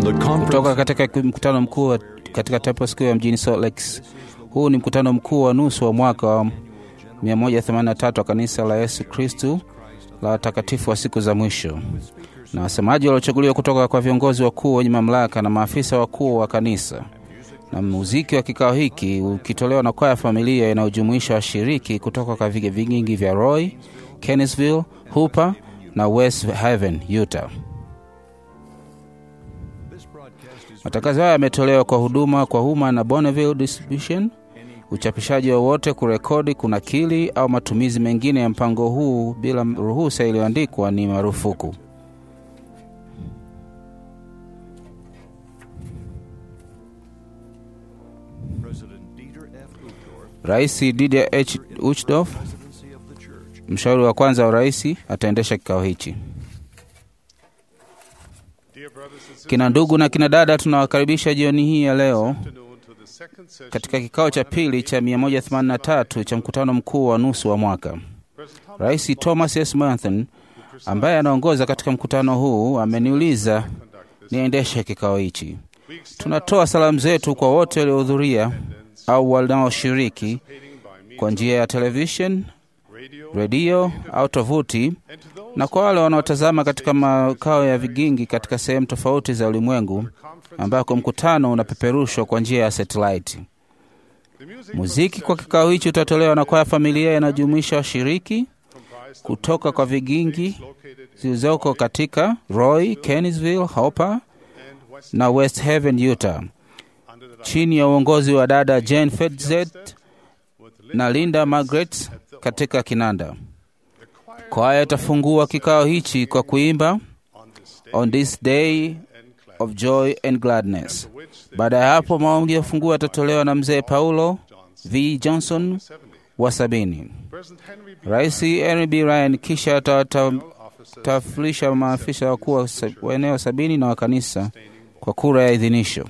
the kutoka conference katika mkutano mkuu wa- katika Temple Square mjini Salt Lake. Huu ni mkutano mkuu wa nusu wa mwaka wa 183 wa kanisa la Yesu Kristu la watakatifu wa siku za mwisho, na wasemaji waliochaguliwa kutoka kwa viongozi wakuu wenye mamlaka na maafisa wakuu wa kanisa. Na muziki wa kikao hiki ukitolewa na kwaya familia inayojumuisha washiriki kutoka kwa vige vingi vya Roy, Kennisville, Hooper na West Haven, Utah. Matangazo haya yametolewa kwa huduma kwa umma na Bonneville Distribution. Uchapishaji wowote, kurekodi, kunakili au matumizi mengine ya mpango huu bila ruhusa iliyoandikwa ni marufuku. Rais Didier H. Uchdorf, mshauri wa kwanza wa rais, ataendesha kikao hichi. Kina ndugu na kina dada, tunawakaribisha jioni hii ya leo katika kikao cha pili cha 183 cha mkutano mkuu wa nusu wa mwaka. Rais Thomas S. Manton ambaye anaongoza katika mkutano huu ameniuliza niendeshe kikao hichi. Tunatoa salamu zetu kwa wote waliohudhuria au wanaoshiriki kwa njia ya television, redio au tovuti, na kwa wale wanaotazama katika makao ya vigingi katika sehemu tofauti za ulimwengu ambako mkutano unapeperushwa kwa njia ya satellite. Muziki kwa kikao hichi utatolewa na kwaya familia inayojumuisha washiriki kutoka kwa vigingi zilizoko katika Roy, Kennisville, Hopper na West Haven, Utah, chini ya uongozi wa dada Jane Fedzet na Linda Margaret katika kinanda. Kwaya itafungua kikao hichi kwa kuimba On this day of joy and gladness. Baada ya hapo, maombi ya funguo yatatolewa na mzee Paulo V. Johnson wa sabini. Rais Henry B. Ryan kisha atawatambulisha maafisa wakuu wa sa- wa eneo sabini na wa kanisa kwa kura ya idhinisho.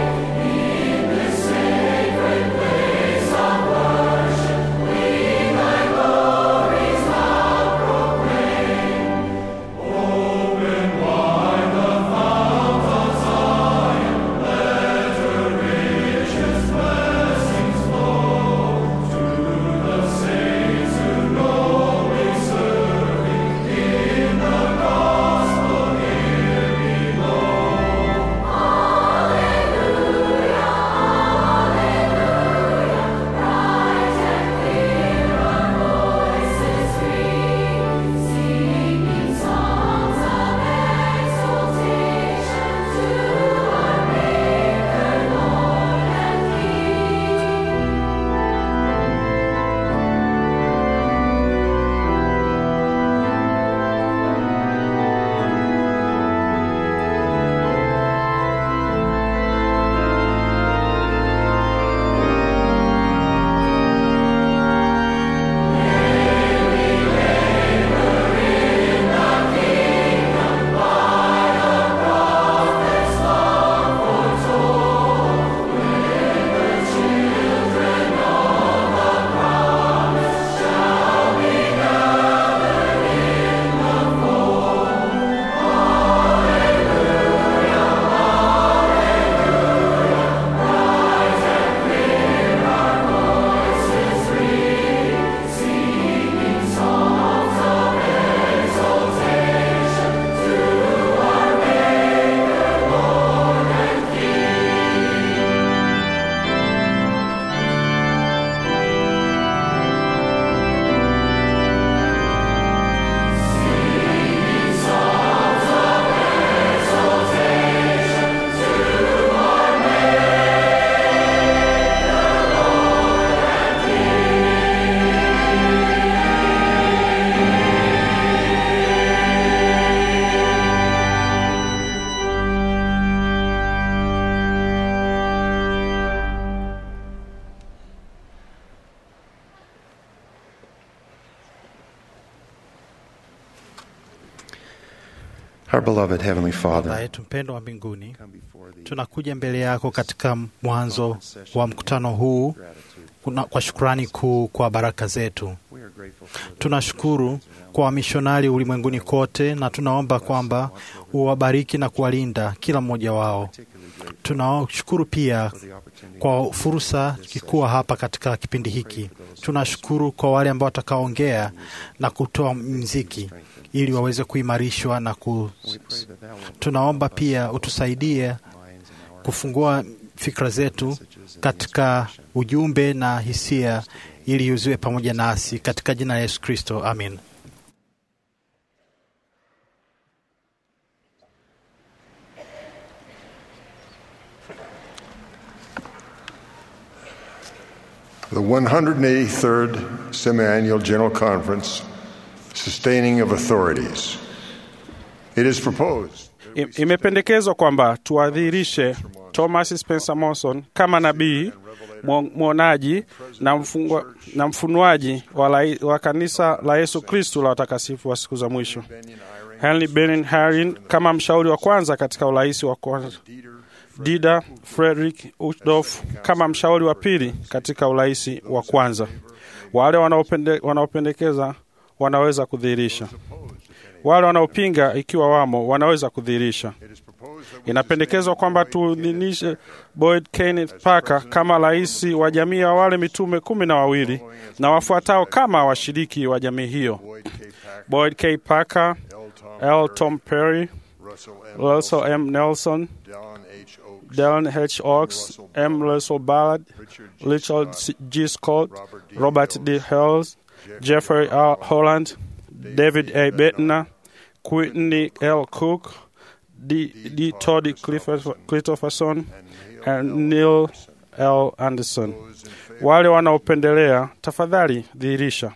Sacred place of worship, we thy Our beloved Heavenly Baba Father, yetu mpendo wa mbinguni, tunakuja mbele yako katika mwanzo wa mkutano huu kuna- kwa shukrani kuu kwa baraka zetu. Tunashukuru kwa wamishonari ulimwenguni kote, na tunaomba kwamba uwabariki na kuwalinda kila mmoja wao. Tunashukuru pia kwa fursa tukikuwa hapa katika kipindi hiki. Tunashukuru kwa wale ambao watakaongea na kutoa mziki ili waweze kuimarishwa na ku... tunaomba pia utusaidie kufungua fikra zetu katika ujumbe na hisia ili uziwe pamoja nasi katika jina la Yesu Kristo, amin. The 183rd Semiannual General Conference, Sustaining of Authorities. It is proposed I- Imependekezwa kwamba tuadhirishe Thomas Spencer Monson kama nabii mwo- mwonaji na, mfungwa, na mfunuaji wa, la, wa kanisa la Yesu Kristu la watakatifu wa siku za mwisho. Henry Benin Harin kama mshauri wa kwanza katika urais wa kwanza. Dida Frederick Uchtdorf kama mshauri wa pili katika urais wa kwanza. Wale wanaopende, wanaopendekeza wanaweza kudhihirisha wale wanaopinga ikiwa wamo wanaweza kudhihirisha. Inapendekezwa kwamba tuidhinishe Boyd Kenneth Parker kama rais wa jamii ya wale mitume kumi na wawili na wafuatao kama washiriki wa jamii hiyo: Boyd K. Parker, L. Tom Perry, Russell M. Nelson, Dallin H. Oaks, M. Russell Ballard, Richard C- G. Scott, Robert D. Hales, Jeffrey R. Holland, David A. Bettner, Whitney L. Cook, D. D. Todd Clifford- Christopherson, and Neil L. Anderson. Wale wanaopendelea, tafadhali dhihirisha.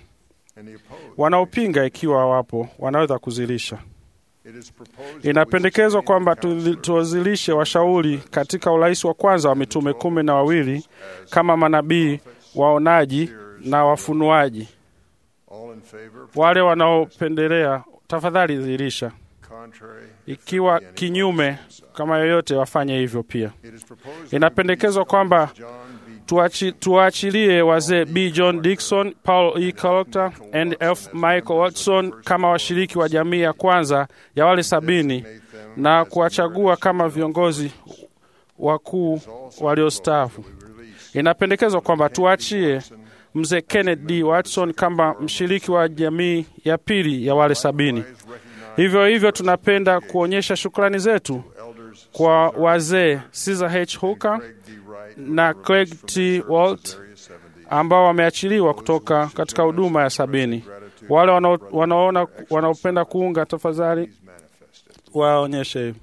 Wanaopinga, ikiwa wapo, wanaweza kuzilisha. Inapendekezwa kwamba tu- tuwazilishe washauri katika urais wa kwanza wa mitume kumi na wawili kama manabii, waonaji na wafunuaji. all in favor, Wale wanaopendelea, tafadhali dhihirisha. contrary. Ikiwa kinyume kama yoyote, wafanye hivyo pia. It is proposed Inapendekezwa kwamba John B. tuachi- tuwaachilie wazee B. John Dixon, Paul E. Collector and F. Michael Watson kama washiriki wa jamii ya kwanza ya wale sabini na kuwachagua kama viongozi wakuu waliostaafu. Inapendekezwa kwamba tuachie mzee Kenneth D. Watson kama mshiriki wa jamii ya pili ya wale sabini. Hivyo hivyo, tunapenda kuonyesha shukrani zetu Elders kwa wazee Caesar H. Hooker Craig D. Wright, na Craig T. Walt ambao wameachiliwa kutoka katika huduma ya sabini. Wale wanao- wanaona wanaopenda kuunga, tafadhali manifested. waonyeshe hivi.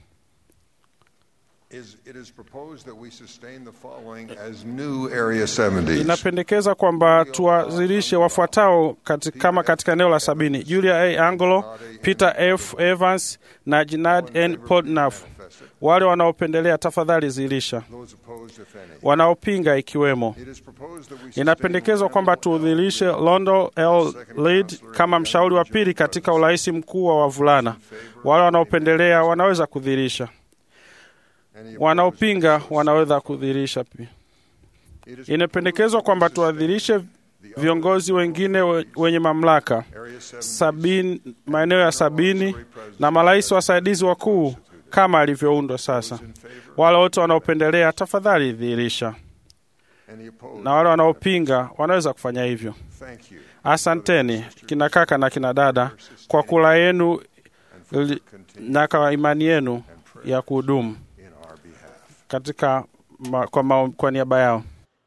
Is, it is proposed that we sustain the following as new Area 70s. Inapendekeza kwamba tuwazilishe wafuatao kati, kama katika eneo la sabini: Julia A. Angelo, Peter F. Evans na Jinad N. Podnaf. Wale wanaopendelea, tafadhali zilisha. Those opposed, if any. Wanaopinga ikiwemo It is proposed that we sustain Inapendekezwa kwamba tudhilishe Londo L. Lead kama mshauri wa pili katika urais mkuu wa wavulana. Wale wanaopendelea wanaweza kudhihirisha, any opposed. wanaopinga wanaweza kudhihirisha pia. It is Inapendekezwa kwamba tuadhirishe viongozi wengine we- wenye mamlaka Area 70 sabini, maeneo ya sabini na marais wasaidizi wakuu kama alivyoundwa sasa. Wale wote wanaopendelea, tafadhali dhihirisha, any opposed. na wale wanaopinga wanaweza kufanya hivyo. Thank you. Asanteni kina kaka na kina dada kwa kula yenu ili- na kwa imani yenu ya kuhudumu In our behalf. katika ma, kwa, mao, kwa niaba yao.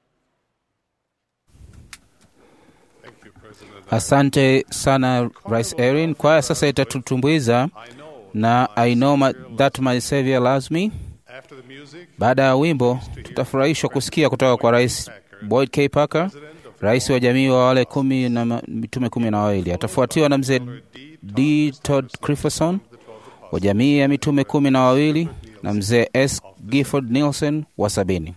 Asante sana Rais Erin. Kwaya sasa itatutumbuiza na I know my, that my savior loves me. After the music, Baada ya wimbo, tutafurahishwa kusikia kutoka kwa Rais Boyd K. Parker, rais wa jamii wa wale kumi na ma- mitume kumi na wawili. Atafuatiwa na mzee D. Todd Christopherson wa jamii ya mitume kumi na wawili na mzee S. Gifford Nielsen wa sabini.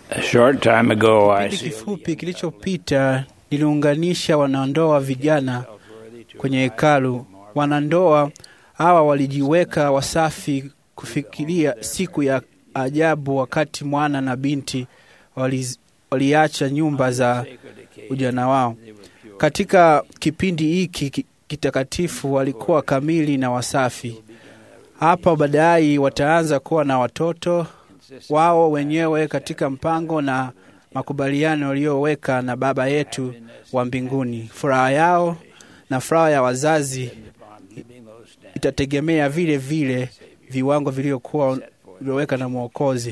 A short time ago, I Kipindi kifupi kilichopita niliunganisha wanandoa vijana kwenye hekalu. Wanandoa hawa walijiweka wasafi kufikiria siku ya ajabu, wakati mwana na binti waliz- waliacha nyumba za ujana wao. Katika kipindi hiki ki- kitakatifu walikuwa kamili na wasafi. Hapa baadaye wataanza kuwa na watoto wao wenyewe katika mpango na makubaliano walioweka na Baba yetu wa mbinguni. Furaha yao na furaha ya wazazi itategemea vile vile viwango vilivyokuwa vilioweka na Mwokozi.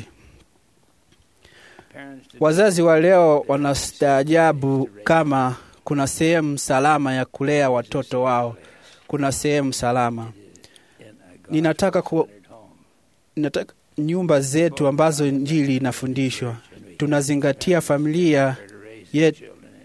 Wazazi wa leo wanastaajabu kama kuna sehemu salama ya kulea watoto wao. Kuna sehemu salama. Ninataka ku, ninataka nyumba zetu ambazo Injili inafundishwa tunazingatia familia yetu,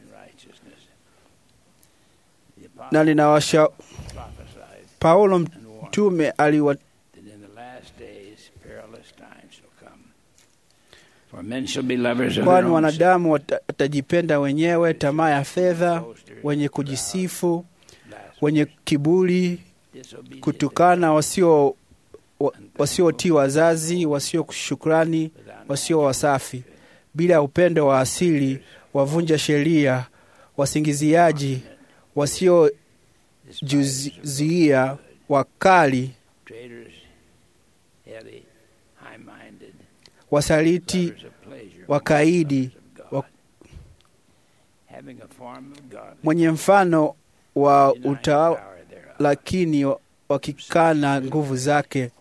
na ninawasha Paulo mtume aliwa that in the last days perilous times shall come. For men shall be lovers of kwani their own wanadamu wata- watajipenda wenyewe, tamaa ya fedha, wenye kujisifu, wenye kiburi, disobedient, kutukana, wasio wa- wasiotii wazazi, wasio shukrani, wasio wasafi, bila upendo wa asili, wavunja sheria, wasingiziaji, wasiojuziia, wakali, traitors, heady, high-minded, wasaliti, lovers of pleasure, wakaidi, of God, wa- having a form of God, mwenye mfano wa denying the utawala power thereof. lakini wakikana nguvu zake.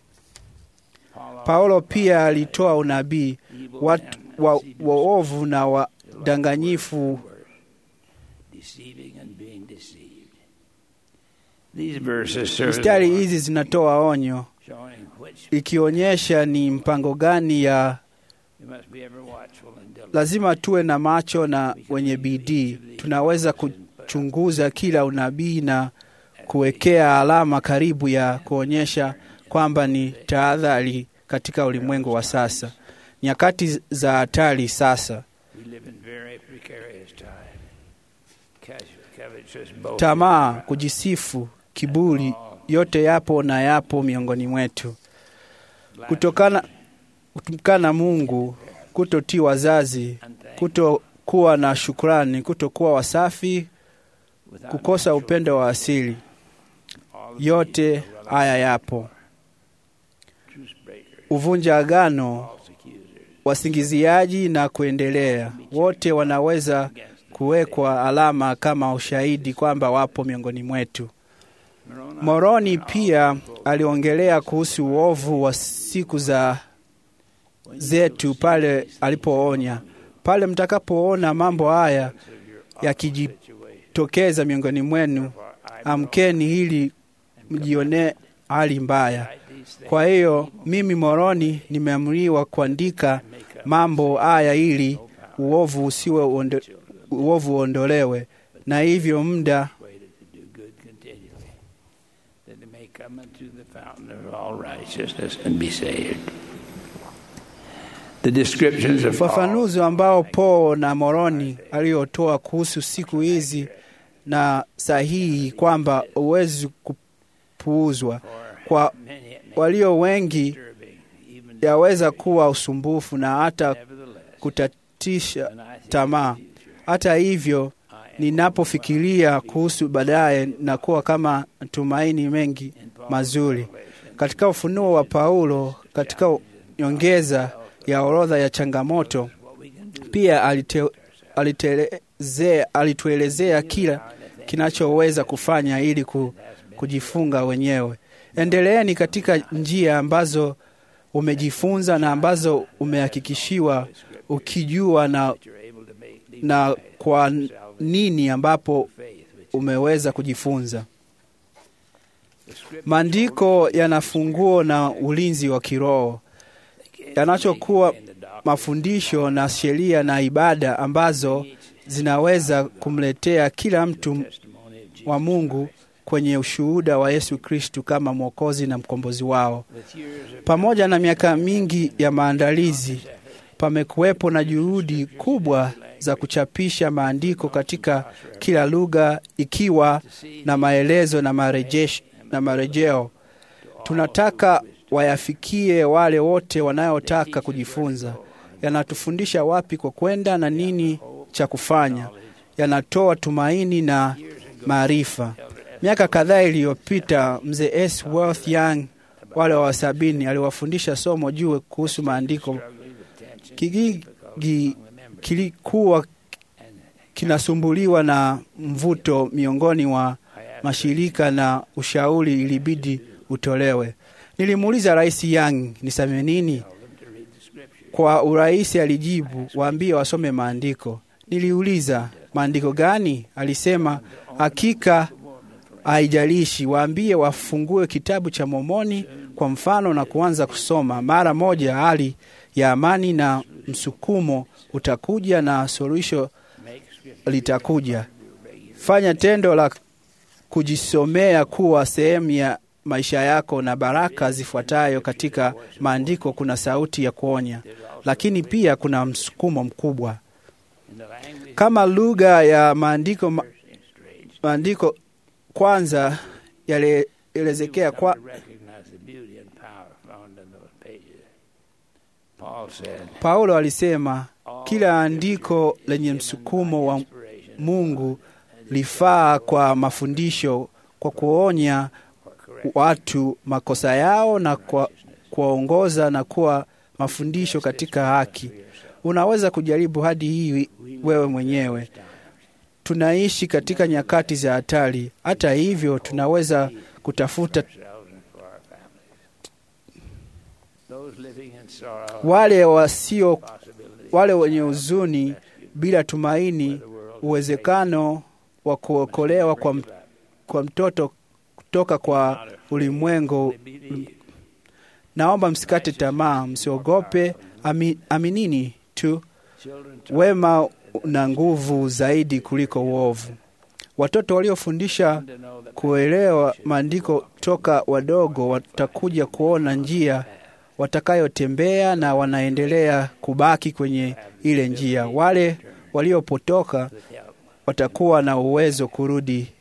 Paul Paulo pia alitoa unabii. evil Watu men wa- deceiving waovu na wadanganyifu deceiving and being deceived. These verses serve as Mistari a hizi zinatoa onyo showing which ikionyesha ni mpango gani ya we must be ever watchful and diligent. lazima tuwe na macho na wenye bidii. Tunaweza kuchunguza kila unabii na kuwekea alama karibu ya kuonyesha kwamba ni tahadhari katika ulimwengu wa sasa, nyakati za hatari sasa. We live in very precarious time. Casual, covetous, boasting, Tamaa, kujisifu, kiburi, yote yapo na yapo miongoni mwetu. Kutokana kutukana Mungu, kutotii wazazi, kutokuwa na shukrani, kutokuwa wasafi, without kukosa natural upendo wa asili, all of yote these are haya yapo. truce breakers, Uvunja agano, false accusers, wasingiziaji na kuendelea, wote wanaweza against the kuwekwa alama kama ushahidi kwamba wapo miongoni mwetu. Moroni Moroni pia aliongelea kuhusu uovu wa siku za zetu pale alipoonya, pale mtakapoona mambo haya yakijitokeza miongoni mwenu, amkeni ili mjione hali mbaya. Kwa hiyo mimi Moroni nimeamriwa kuandika mambo haya ili uovu usiwe uondo, uovu uondolewe, na hivyo muda persuaded to do good continually, that they may come unto the fountain of all righteousness and be saved. The descriptions of Paul ufafanuzi ambao Paul na Moroni aliotoa kuhusu siku hizi na sahihi kwamba huwezi kupuuzwa kwa many it may walio wengi disturbing, even yaweza kuwa usumbufu na hata nevertheless, kutatisha when I think tamaa. of the future, Hata hivyo, I am ninapofikiria kuhusu baadaye na kuwa kama tumaini mengi in Paul's mazuri revelation, katika ufunuo wa Paulo, katika nyongeza ya orodha ya changamoto what we can do pia alite, alitelezea, alituelezea kila kinachoweza kufanya ili ku, kujifunga wenyewe. Endeleeni katika njia ambazo umejifunza na ambazo umehakikishiwa ukijua na, that you're able to make leap na by kwa salvation, nini ambapo faith, which umeweza kujifunza. the scripture Maandiko yana funguo na ulinzi wa kiroho yanachokuwa in the doctrine mafundisho na sheria na ibada ambazo zinaweza kumletea kila mtu testimony of Jesus wa Mungu kwenye ushuhuda wa Yesu Kristu kama Mwokozi na mkombozi wao. with years of Pamoja na miaka mingi ya maandalizi, pamekuwepo na juhudi kubwa za kuchapisha maandiko katika kila lugha ikiwa na maelezo na marejesho na marejeo. Tunataka wayafikie wale wote wanayotaka kujifunza. Yanatufundisha wapi kwa kwenda na nini cha kufanya. Yanatoa tumaini na maarifa. Miaka kadhaa iliyopita, mzee S. Worth Young wale wa sabini aliwafundisha somo juu kuhusu maandiko. Kijiji kilikuwa kinasumbuliwa na mvuto miongoni wa mashirika na ushauri ilibidi utolewe. Nilimuuliza Rais Young niseme nini. Kwa urahisi alijibu, waambie wasome maandiko. Niliuliza maandiko gani? Alisema hakika haijalishi, waambie wafungue kitabu cha Mormoni kwa mfano na kuanza kusoma. Mara moja hali ya amani na msukumo utakuja na suluhisho litakuja. Fanya tendo la kujisomea kuwa sehemu ya maisha yako na baraka zifuatayo katika maandiko. Kuna sauti ya kuonya, lakini pia kuna msukumo mkubwa. Kama lugha ya maandiko ma, maandiko kwanza yalielezekea kwa Paulo alisema kila andiko lenye msukumo wa Mungu lifaa kwa mafundisho, kwa kuonya watu makosa yao na kwa kuwaongoza na kuwa mafundisho katika haki. Unaweza kujaribu hadi hii wewe mwenyewe. Tunaishi katika nyakati za hatari. Hata hivyo, tunaweza kutafuta wale wasio, wale wenye huzuni bila tumaini, uwezekano wa kuokolewa kwa, kwa mtoto kutoka kwa ulimwengu. Naomba msikate tamaa, msiogope, ami, aminini tu. Wema na nguvu zaidi kuliko uovu. Watoto waliofundisha kuelewa maandiko toka wadogo watakuja kuona njia watakayotembea na wanaendelea kubaki kwenye ile njia. Wale waliopotoka watakuwa na uwezo kurudi.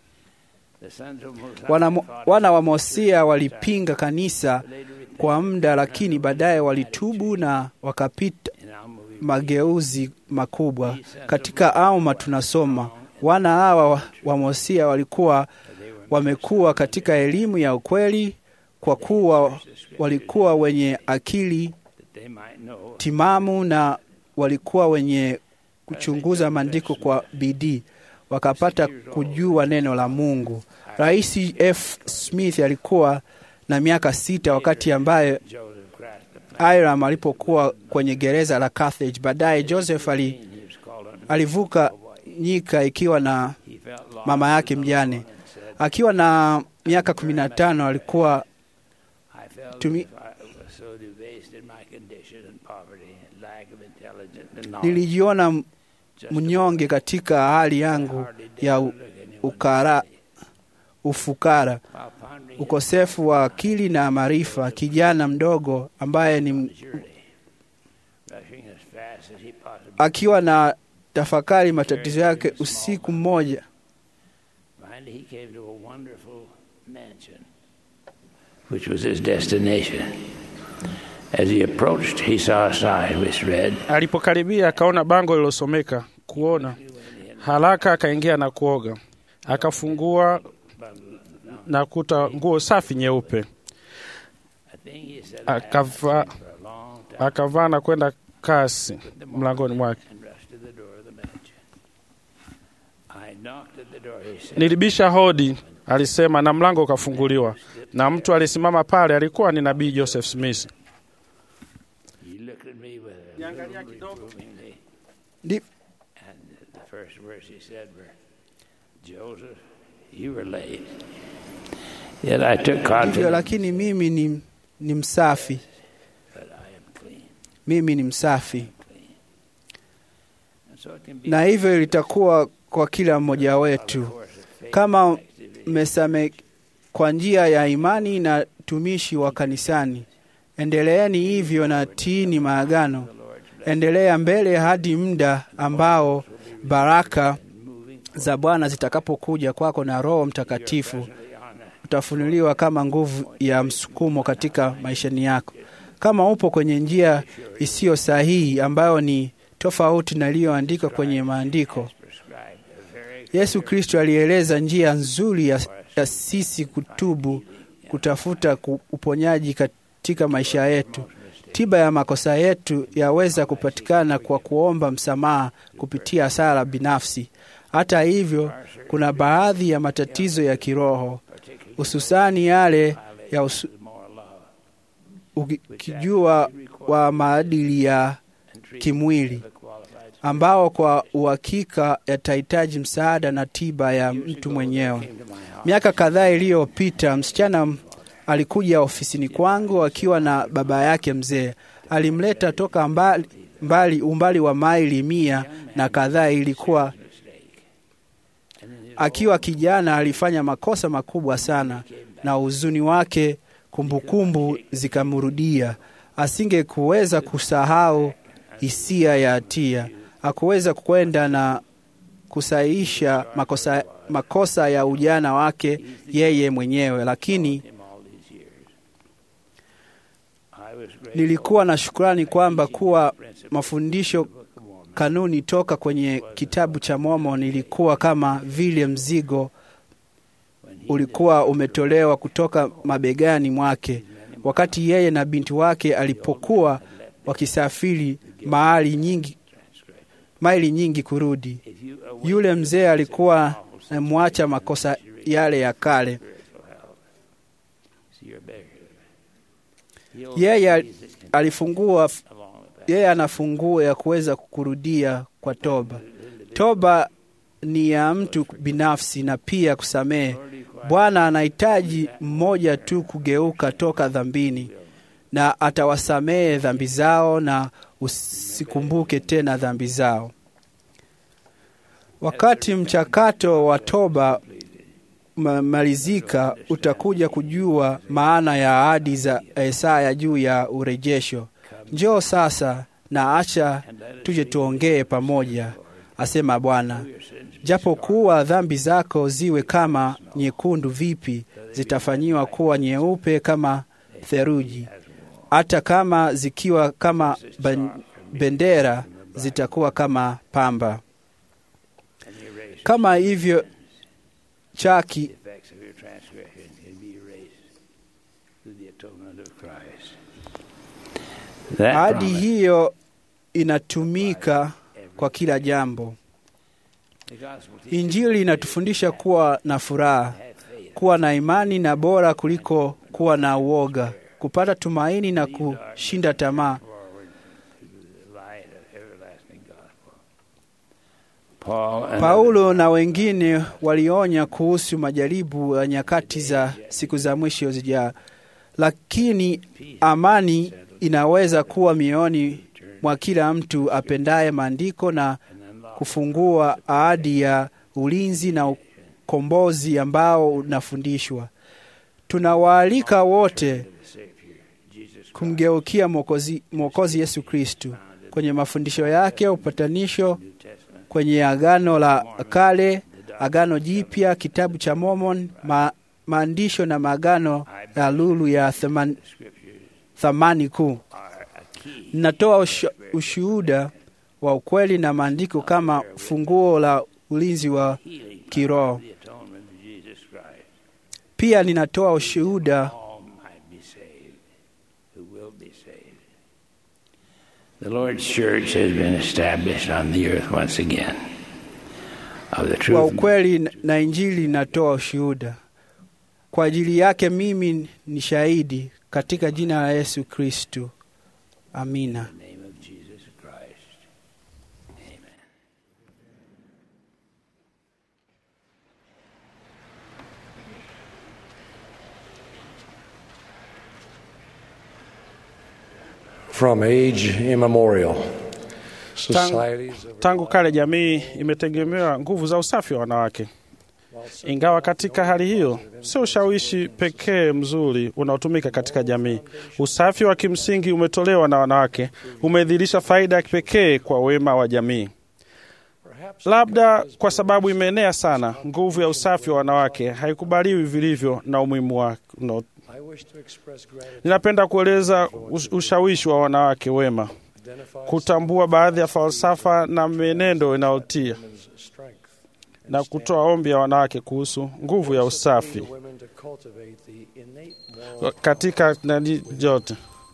Wana, wana wa Mosia walipinga kanisa kwa muda, lakini baadaye walitubu na wakapita mageuzi makubwa. Katika Alma tunasoma wana hawa wa Mosia walikuwa wamekuwa katika elimu ya ukweli, kwa kuwa walikuwa wenye akili timamu na walikuwa wenye kuchunguza maandiko kwa bidii, wakapata kujua neno la Mungu. Rais F. Smith alikuwa na miaka sita wakati ambaye Hiram alipokuwa kwenye gereza la Carthage. Baadaye Joseph ali, alivuka nyika ikiwa na mama yake mjane. Akiwa na miaka kumi na tano alikuwa tumi, nilijiona mnyonge katika hali yangu ya ukara, ufukara, ukosefu wa akili na maarifa. Kijana mdogo ambaye ni akiwa na tafakari matatizo yake, usiku mmoja which was his destination. As he approached, he saw a sign which read, Alipokaribia akaona bango lililosomeka kuona. Haraka akaingia na kuoga, akafungua na kuta nguo safi nyeupe, akavaa akavaa na kwenda kasi mlangoni mwake. Nilibisha hodi, alisema, na mlango ukafunguliwa, na mtu alisimama pale alikuwa ni nabii Joseph Smith. Ndi- And the first words he said were, Joseph, you were late. Yet I took ndivyo, confidence lakini mimi ni, ni msafi, that I am clean. mimi ni msafi, And so it can be na hivyo litakuwa kwa kila mmoja wetu. Kama mmesame kwa njia ya imani na tumishi wa kanisani, endeleeni hivyo na tiini maagano endelea mbele hadi muda ambao baraka za Bwana zitakapokuja kwako na Roho Mtakatifu utafunuliwa kama nguvu ya msukumo katika maishani yako. Kama upo kwenye njia isiyo sahihi ambayo ni tofauti na iliyoandikwa kwenye maandiko, Yesu Kristo alieleza njia nzuri ya, ya sisi kutubu, kutafuta ku- uponyaji katika maisha yetu. Tiba ya makosa yetu yaweza kupatikana kwa kuomba msamaha kupitia sala binafsi. Hata hivyo, kuna baadhi ya matatizo ya kiroho, hususani yale ya usu, ukijua wa maadili ya kimwili ambao kwa uhakika yatahitaji msaada na tiba ya mtu mwenyewe. Miaka kadhaa iliyopita, msichana m- alikuja ofisini kwangu akiwa na baba yake mzee. Alimleta toka mbali, mbali umbali wa maili mia na kadhaa. Ilikuwa akiwa kijana, alifanya makosa makubwa sana, na huzuni wake, kumbukumbu zikamrudia. Asingekuweza kusahau hisia ya hatia, hakuweza kwenda na kusahihisha makosa, makosa ya ujana wake yeye mwenyewe, lakini nilikuwa na shukrani kwamba kuwa mafundisho kanuni toka kwenye kitabu cha Mormon ilikuwa kama vile mzigo ulikuwa umetolewa kutoka mabegani mwake wakati yeye na binti wake alipokuwa wakisafiri mahali nyingi maili nyingi kurudi. Yule mzee alikuwa amwacha makosa yale ya kale. Yeye al- alifungua, yeye ana funguo ya kuweza kurudia kwa toba. Toba ni ya mtu binafsi na pia kusamehe. Bwana anahitaji mmoja tu kugeuka toka dhambini, na atawasamehe dhambi zao na usikumbuke tena dhambi zao. Wakati mchakato wa toba umemalizika, utakuja kujua maana ya ahadi za Isaya juu ya urejesho. Njoo sasa na acha tuje tuongee pamoja, asema Bwana. Japokuwa dhambi zako ziwe kama nyekundu vipi, zitafanyiwa kuwa nyeupe kama theluji. Hata kama zikiwa kama ben- bendera, zitakuwa kama pamba. Kama hivyo chaki effects of your transgression can be erased through the atonement of Christ. That ahadi promise, hiyo inatumika kwa kila jambo. the gospel teaches Injili inatufundisha kuwa na furaha, kuwa na imani na bora kuliko kuwa na uoga, kupata tumaini na kushinda tamaa. forward to the light of everlasting gospel. Paul and Paulo na wengine walionya kuhusu majaribu ya nyakati za siku za mwisho zijaa, lakini amani inaweza kuwa mioyoni mwa kila mtu apendaye maandiko na kufungua ahadi ya ulinzi na ukombozi ambao unafundishwa. Tunawaalika wote kumgeukia Mwokozi Mwokozi Yesu Kristu kwenye mafundisho yake ya upatanisho kwenye Agano la Kale, Agano Jipya, kitabu cha Mormon, ma, maandisho na maagano ya lulu ya thaman, thamani kuu. Ninatoa ushu- ushuhuda wa ukweli na maandiko kama funguo la ulinzi wa kiroho. the atonement of Jesus Christ. Pia ninatoa ushuhuda all might be saved who will be saved. The Lord's church has been established on the earth once again of the wa truth. ukweli na Injili inatoa ushuhuda. Kwa ajili yake mimi ni shahidi katika jina la Yesu Kristu. Amina. In the name of Jesus Christ. Amen. From age immemorial, Tangu, societies of tangu kale jamii imetegemewa nguvu za usafi wa wanawake. Ingawa katika hali hiyo sio ushawishi pekee mzuri unaotumika katika jamii. Usafi wa kimsingi umetolewa na wanawake umedhihirisha faida ya kipekee kwa wema wa jamii. Labda kwa sababu imeenea sana, nguvu ya usafi wa wanawake haikubaliwi vilivyo na umuhimu wake. No. Ninapenda kueleza ushawishi wa wanawake wema, kutambua baadhi ya falsafa na mienendo inayotia na kutoa ombi ya wanawake kuhusu nguvu ya usafi katika nani jote.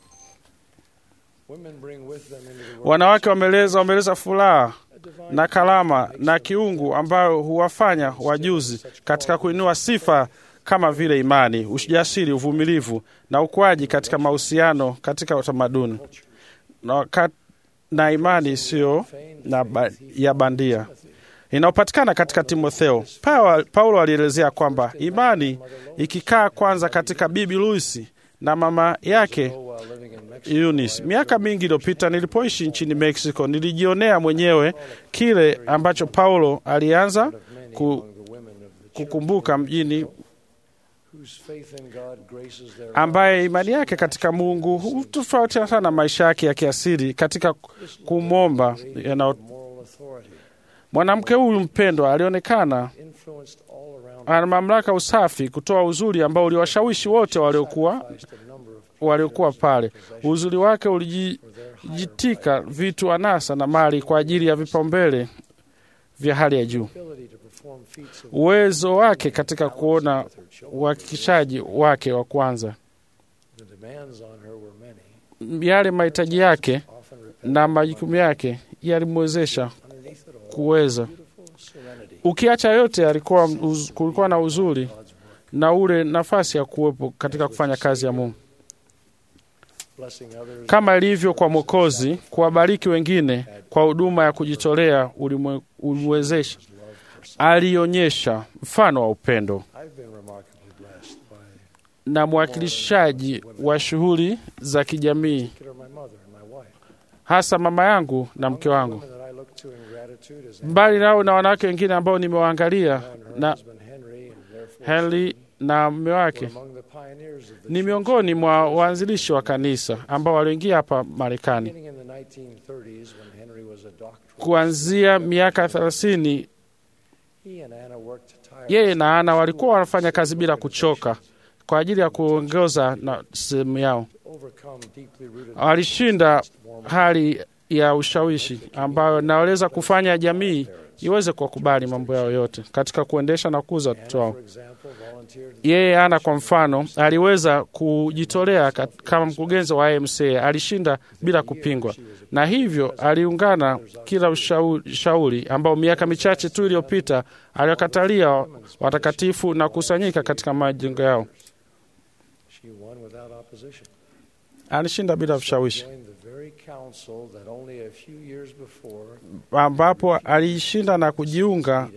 Wanawake wameleza wameleza furaha na kalama na kiungu ambayo huwafanya wajuzi katika kuinua sifa kama vile imani, ujasiri, uvumilivu na ukuaji katika mahusiano katika utamaduni na, na imani isiyo ba, ya bandia inayopatikana katika Timotheo. Paulo alielezea kwamba imani ikikaa kwanza katika Bibi Luisi na mama yake Eunice. Miaka mingi iliyopita nilipoishi nchini Mexico, nilijionea mwenyewe kile ambacho Paulo alianza ku, kukumbuka mjini ambaye imani yake katika Mungu hutofautiana sana maisha yake ya kiasili katika kumwomba yana mwanamke huyu mpendwa alionekana ana mamlaka usafi kutoa uzuri ambao uliwashawishi wote waliokuwa waliokuwa pale. Uzuri wake ulijitika vitu anasa na mali kwa ajili ya vipaumbele vya hali ya juu. Uwezo wake katika kuona uhakikishaji wake wa kwanza, yale mahitaji yake na majukumu yake yalimwezesha kuweza ukiacha yote, alikuwa uz, kulikuwa na uzuri na ule nafasi ya kuwepo katika kufanya kazi ya Mungu kama ilivyo kwa Mwokozi. Kuwabariki wengine kwa huduma ya kujitolea ulimwezesha, alionyesha mfano wa upendo na mwakilishaji wa shughuli za kijamii, hasa mama yangu na mke wangu mbali nao na wanawake wengine ambao nimewaangalia na Henry na mume wake ni miongoni mwa waanzilishi wa kanisa ambao waliingia hapa Marekani kuanzia miaka thelathini. Yeye na Ana walikuwa wanafanya kazi bila kuchoka kwa ajili ya kuongoza na sehemu yao. Walishinda hali ya ushawishi ambayo naweza kufanya jamii iweze kuwakubali mambo yao yote katika kuendesha na kukuza watoto wao. Yeye Ana kwa mfano aliweza kujitolea kama mkurugenzi wa IMCA, alishinda bila kupingwa, na hivyo aliungana kila ushauri ambao miaka michache tu iliyopita aliwakatalia watakatifu na kusanyika katika majengo yao. Alishinda bila ushawishi ambapo alishinda na kujiunga.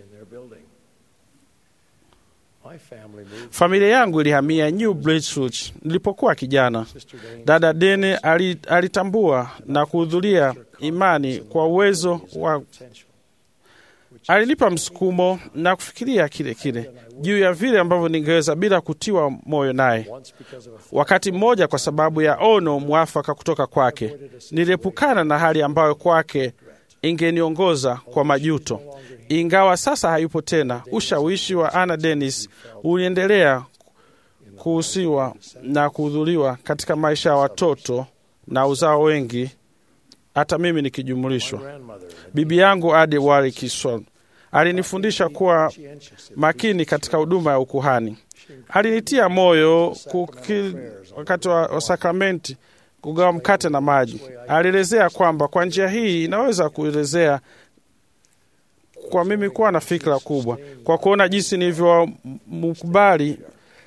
Familia yangu ilihamia New Braunfels nilipokuwa kijana. Dada Dene alitambua na kuhudhuria imani kwa uwezo wa alinipa msukumo na kufikiria kile kile juu ya vile ambavyo ningeweza bila kutiwa moyo naye. Wakati mmoja, kwa sababu ya ono mwafaka kutoka kwake, niliepukana na hali ambayo kwake ingeniongoza kwa majuto. Ingawa sasa hayupo tena, ushawishi wa Anna Dennis uliendelea kuhusiwa na kuhudhuriwa katika maisha ya watoto na uzao wengi hata mimi nikijumulishwa. Bibi yangu Ade Warikison alinifundisha kuwa makini katika huduma ya ukuhani. Alinitia moyo kuki, wakati wa sakramenti kugawa mkate na maji. Alielezea kwamba kwa njia hii inaweza kuelezea kwa mimi kuwa na fikra kubwa, kwa kuona jinsi nilivyomkubali.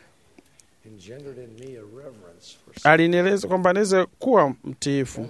Alinieleza kwamba niweze kuwa mtiifu.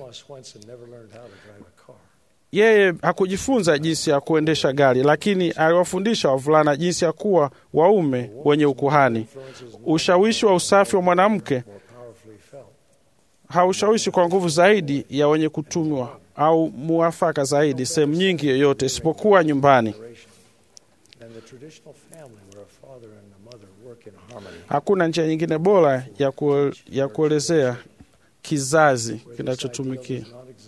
Yeye hakujifunza jinsi ya kuendesha gari, lakini aliwafundisha wavulana jinsi ya kuwa waume wenye ukuhani. Ushawishi wa usafi wa mwanamke haushawishi kwa nguvu zaidi ya wenye kutumwa au muafaka zaidi sehemu nyingi yoyote isipokuwa nyumbani. Hakuna njia nyingine bora ya, ku, ya kuelezea kizazi kinachotumikia.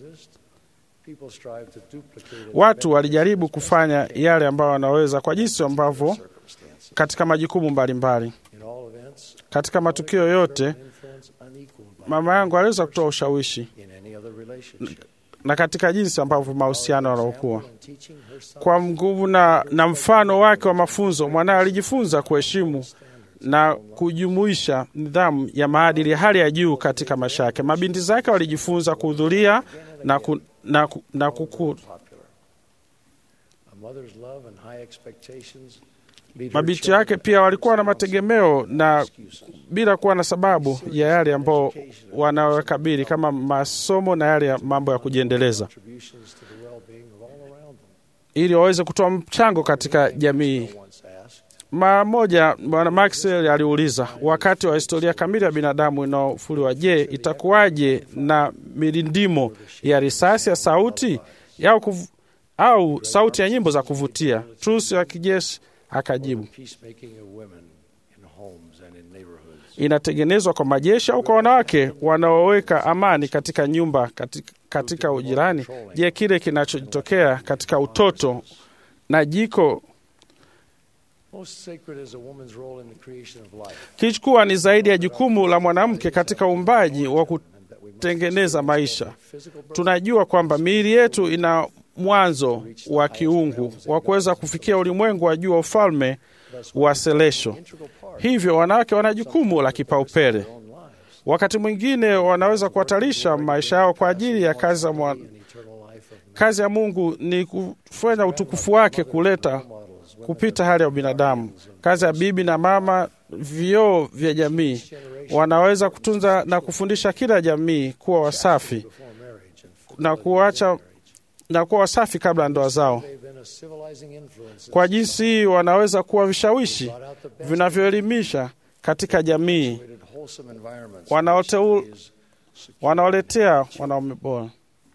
Watu walijaribu kufanya yale ambayo wanaweza kwa jinsi ambavyo katika majukumu mbalimbali katika matukio yote, mama yangu aliweza kutoa ushawishi na katika jinsi ambavyo mahusiano yanaokuwa kwa nguvu na, na mfano wake wa mafunzo, mwanaye alijifunza kuheshimu na kujumuisha nidhamu ya maadili ya hali ya juu katika maisha yake. Mabinti zake walijifunza kuhudhuria na, ku, na, ku, na kuku. Mabinti yake pia walikuwa na mategemeo na bila kuwa na sababu ya yale ambao wanawakabili kama masomo na yale ya mambo ya kujiendeleza, ili waweze kutoa mchango katika jamii. Mara moja Bwana Maxwell aliuliza wakati wa historia kamili ya binadamu inaofuliwa, je, itakuwaje na milindimo ya risasi ya sauti au, kuv... au sauti ya nyimbo za kuvutia? Truss ya kijeshi akajibu, inatengenezwa kwa majeshi au kwa wanawake wanaoweka amani katika nyumba, katika, katika ujirani? Je, kile kinachotokea katika utoto na jiko kilichokuwa ni zaidi ya jukumu la mwanamke katika uumbaji wa kutengeneza maisha. Tunajua kwamba miili yetu ina mwanzo wa kiungu wa kuweza kufikia ulimwengu wa juu wa ufalme wa selesho. Hivyo wanawake wana jukumu la kipaumbele. Wakati mwingine wanaweza kuhatarisha maisha yao kwa ajili ya kazi ya mwa... kazi ya Mungu ni kufanya utukufu wake kuleta kupita hali ya ubinadamu. Kazi ya bibi na mama, vioo vya jamii, wanaweza kutunza na kufundisha kila jamii kuwa wasafi na kuacha na kuwa wasafi kabla ya ndoa zao. Kwa jinsi hii wanaweza kuwa vishawishi vinavyoelimisha katika jamii, wanaoletea wanaume bora.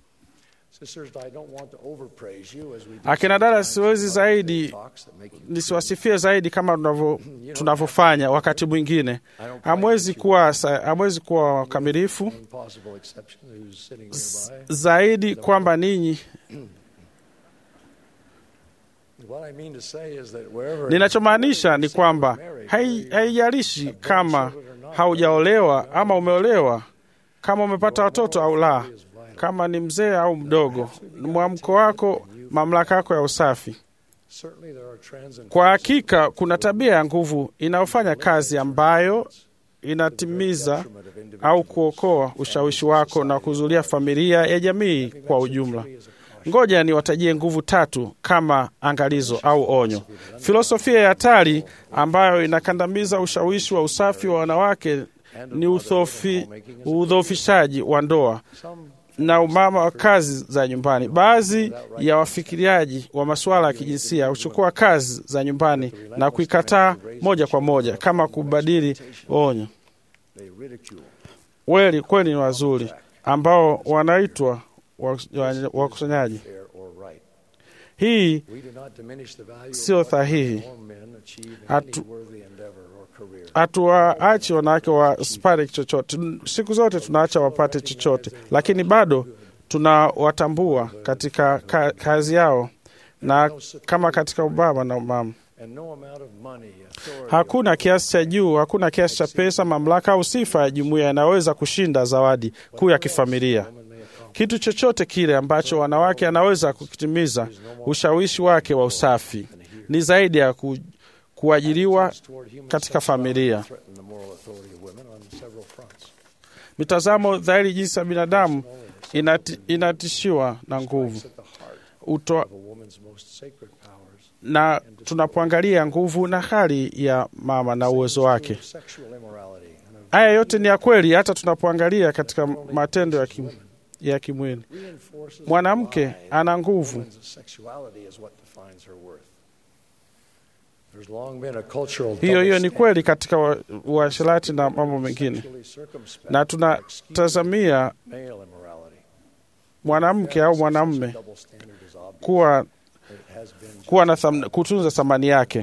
Akina dada, siwezi zaidi nisiwasifie zaidi kama tunavyofanya wakati mwingine. Hamwezi kuwa hamwezi kuwa wakamilifu zaidi kwamba ninyi Ninachomaanisha ni kwamba haijalishi kama haujaolewa ama umeolewa, kama umepata watoto au la, kama ni mzee au mdogo, mwamko wako, mamlaka yako ya usafi. Kwa hakika kuna tabia ya nguvu inayofanya kazi ambayo inatimiza au kuokoa ushawishi wako na kuzulia familia ya jamii kwa ujumla. Ngoja niwatajie nguvu tatu kama angalizo au onyo. Filosofia ya hatari ambayo inakandamiza ushawishi wa usafi wa wanawake ni udhoofishaji wa ndoa na umama wa kazi za nyumbani. Baadhi ya wafikiriaji wa masuala ya kijinsia huchukua kazi za nyumbani na kuikataa moja kwa moja kama kubadili onyo. Weli kweli ni wazuri ambao wanaitwa wakusanyaji. Hii sio sahihi. Hatuwaachi wanawake wasipate chochote. Siku zote tunaacha wapate chochote, lakini bado tunawatambua katika ka, kazi yao na kama katika ubaba na umama. Hakuna kiasi cha juu, hakuna kiasi cha pesa, mamlaka au sifa ya jumuiya inaweza kushinda zawadi kuu ya kifamilia. Kitu chochote kile ambacho wanawake anaweza kukitimiza ushawishi wake wa usafi ni zaidi ya ku, kuajiriwa katika familia. Mitazamo dhahiri jinsi ya binadamu inati, inatishiwa na nguvu Uto, na tunapoangalia nguvu na hali ya mama na uwezo wake. Haya yote ni ya kweli, hata tunapoangalia katika matendo ya kim, ya kimwili. Mwanamke ana nguvu hiyo hiyo ni kweli katika uasherati na mambo mengine, na tunatazamia mwanamke au mwanamume kuwa kuwa na tham, kutunza thamani yake.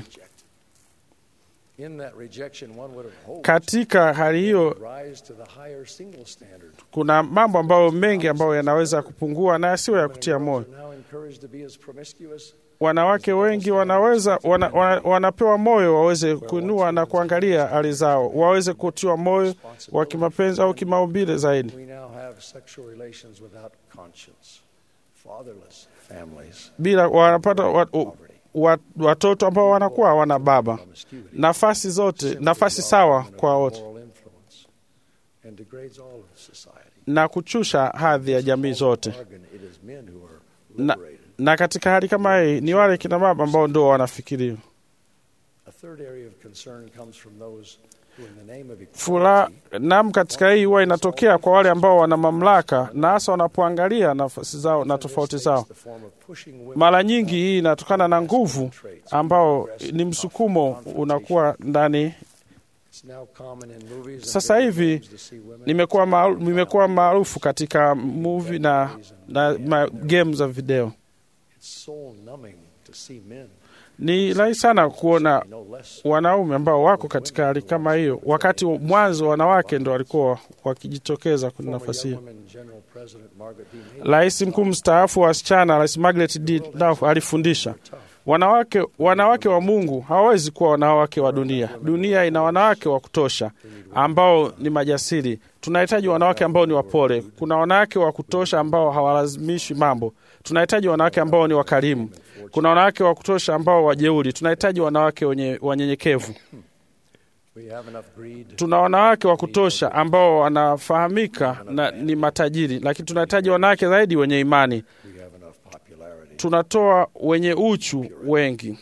In that rejection, one would have hoped Katika hali hiyo, rise to the higher single standard. kuna mambo ambayo mengi ambayo yanaweza kupungua na yasiyo ya kutia moyo. Are now encouraged to be as promiscuous Wanawake wengi wanaweza wana, wana, wanapewa moyo waweze kuinua na kuangalia hali zao, waweze kutiwa moyo wa kimapenzi au kimaumbile zaidi, We now have sexual relations without conscience, fatherless families, bila wanapata wa, wa, watoto ambao wanakuwa hawana baba, promiscuity, nafasi zote, nafasi sawa kwa wote, moral influence, and degrades all of society. na kuchusha hadhi ya jamii zote. Bargain, it is men who are Na, liberated. na katika hali kama hii ni wale kina baba ambao ndio wanafikiriwa. A third area of concern comes from those who, in the name of Fula equality, nam katika hii huwa inatokea kwa wale ambao wana mamlaka na hasa wanapoangalia nafasi zao na tofauti zao. takes the form of pushing women Mara nyingi hii inatokana na nguvu ambao ni msukumo unakuwa ndani. It's now common in movies and Sasa video hivi games to see women Nimekuwa maaru- nimekuwa maarufu katika movie na, na ma, game za video. It's soul numbing to see men Ni rahisi sana kuona no less wanaume ambao wako katika hali kama hiyo, wakati mwanzo wanawake ndo walikuwa wakijitokeza kwenye Former nafasi young hiyo. women General President Margaret B. Mead Rais mkuu mstaafu wa wasichana, Rais Margaret D. Duff alifundisha wanawake, wanawake wa Mungu hawawezi kuwa wanawake wa dunia. Dunia ina wanawake wa kutosha ambao ni majasiri. Tunahitaji wanawake ambao ni wapole. Kuna wanawake wa kutosha ambao hawalazimishi mambo. Tunahitaji wanawake ambao ni wakarimu. Kuna wanawake wa kutosha ambao wajeuri. Tunahitaji wanawake wenye wanyenyekevu. We have enough greed Tuna wanawake wa kutosha ambao wanafahamika na ni matajiri, lakini tunahitaji wanawake zaidi wenye imani. we have enough popularity tunatoa wenye uchu wengi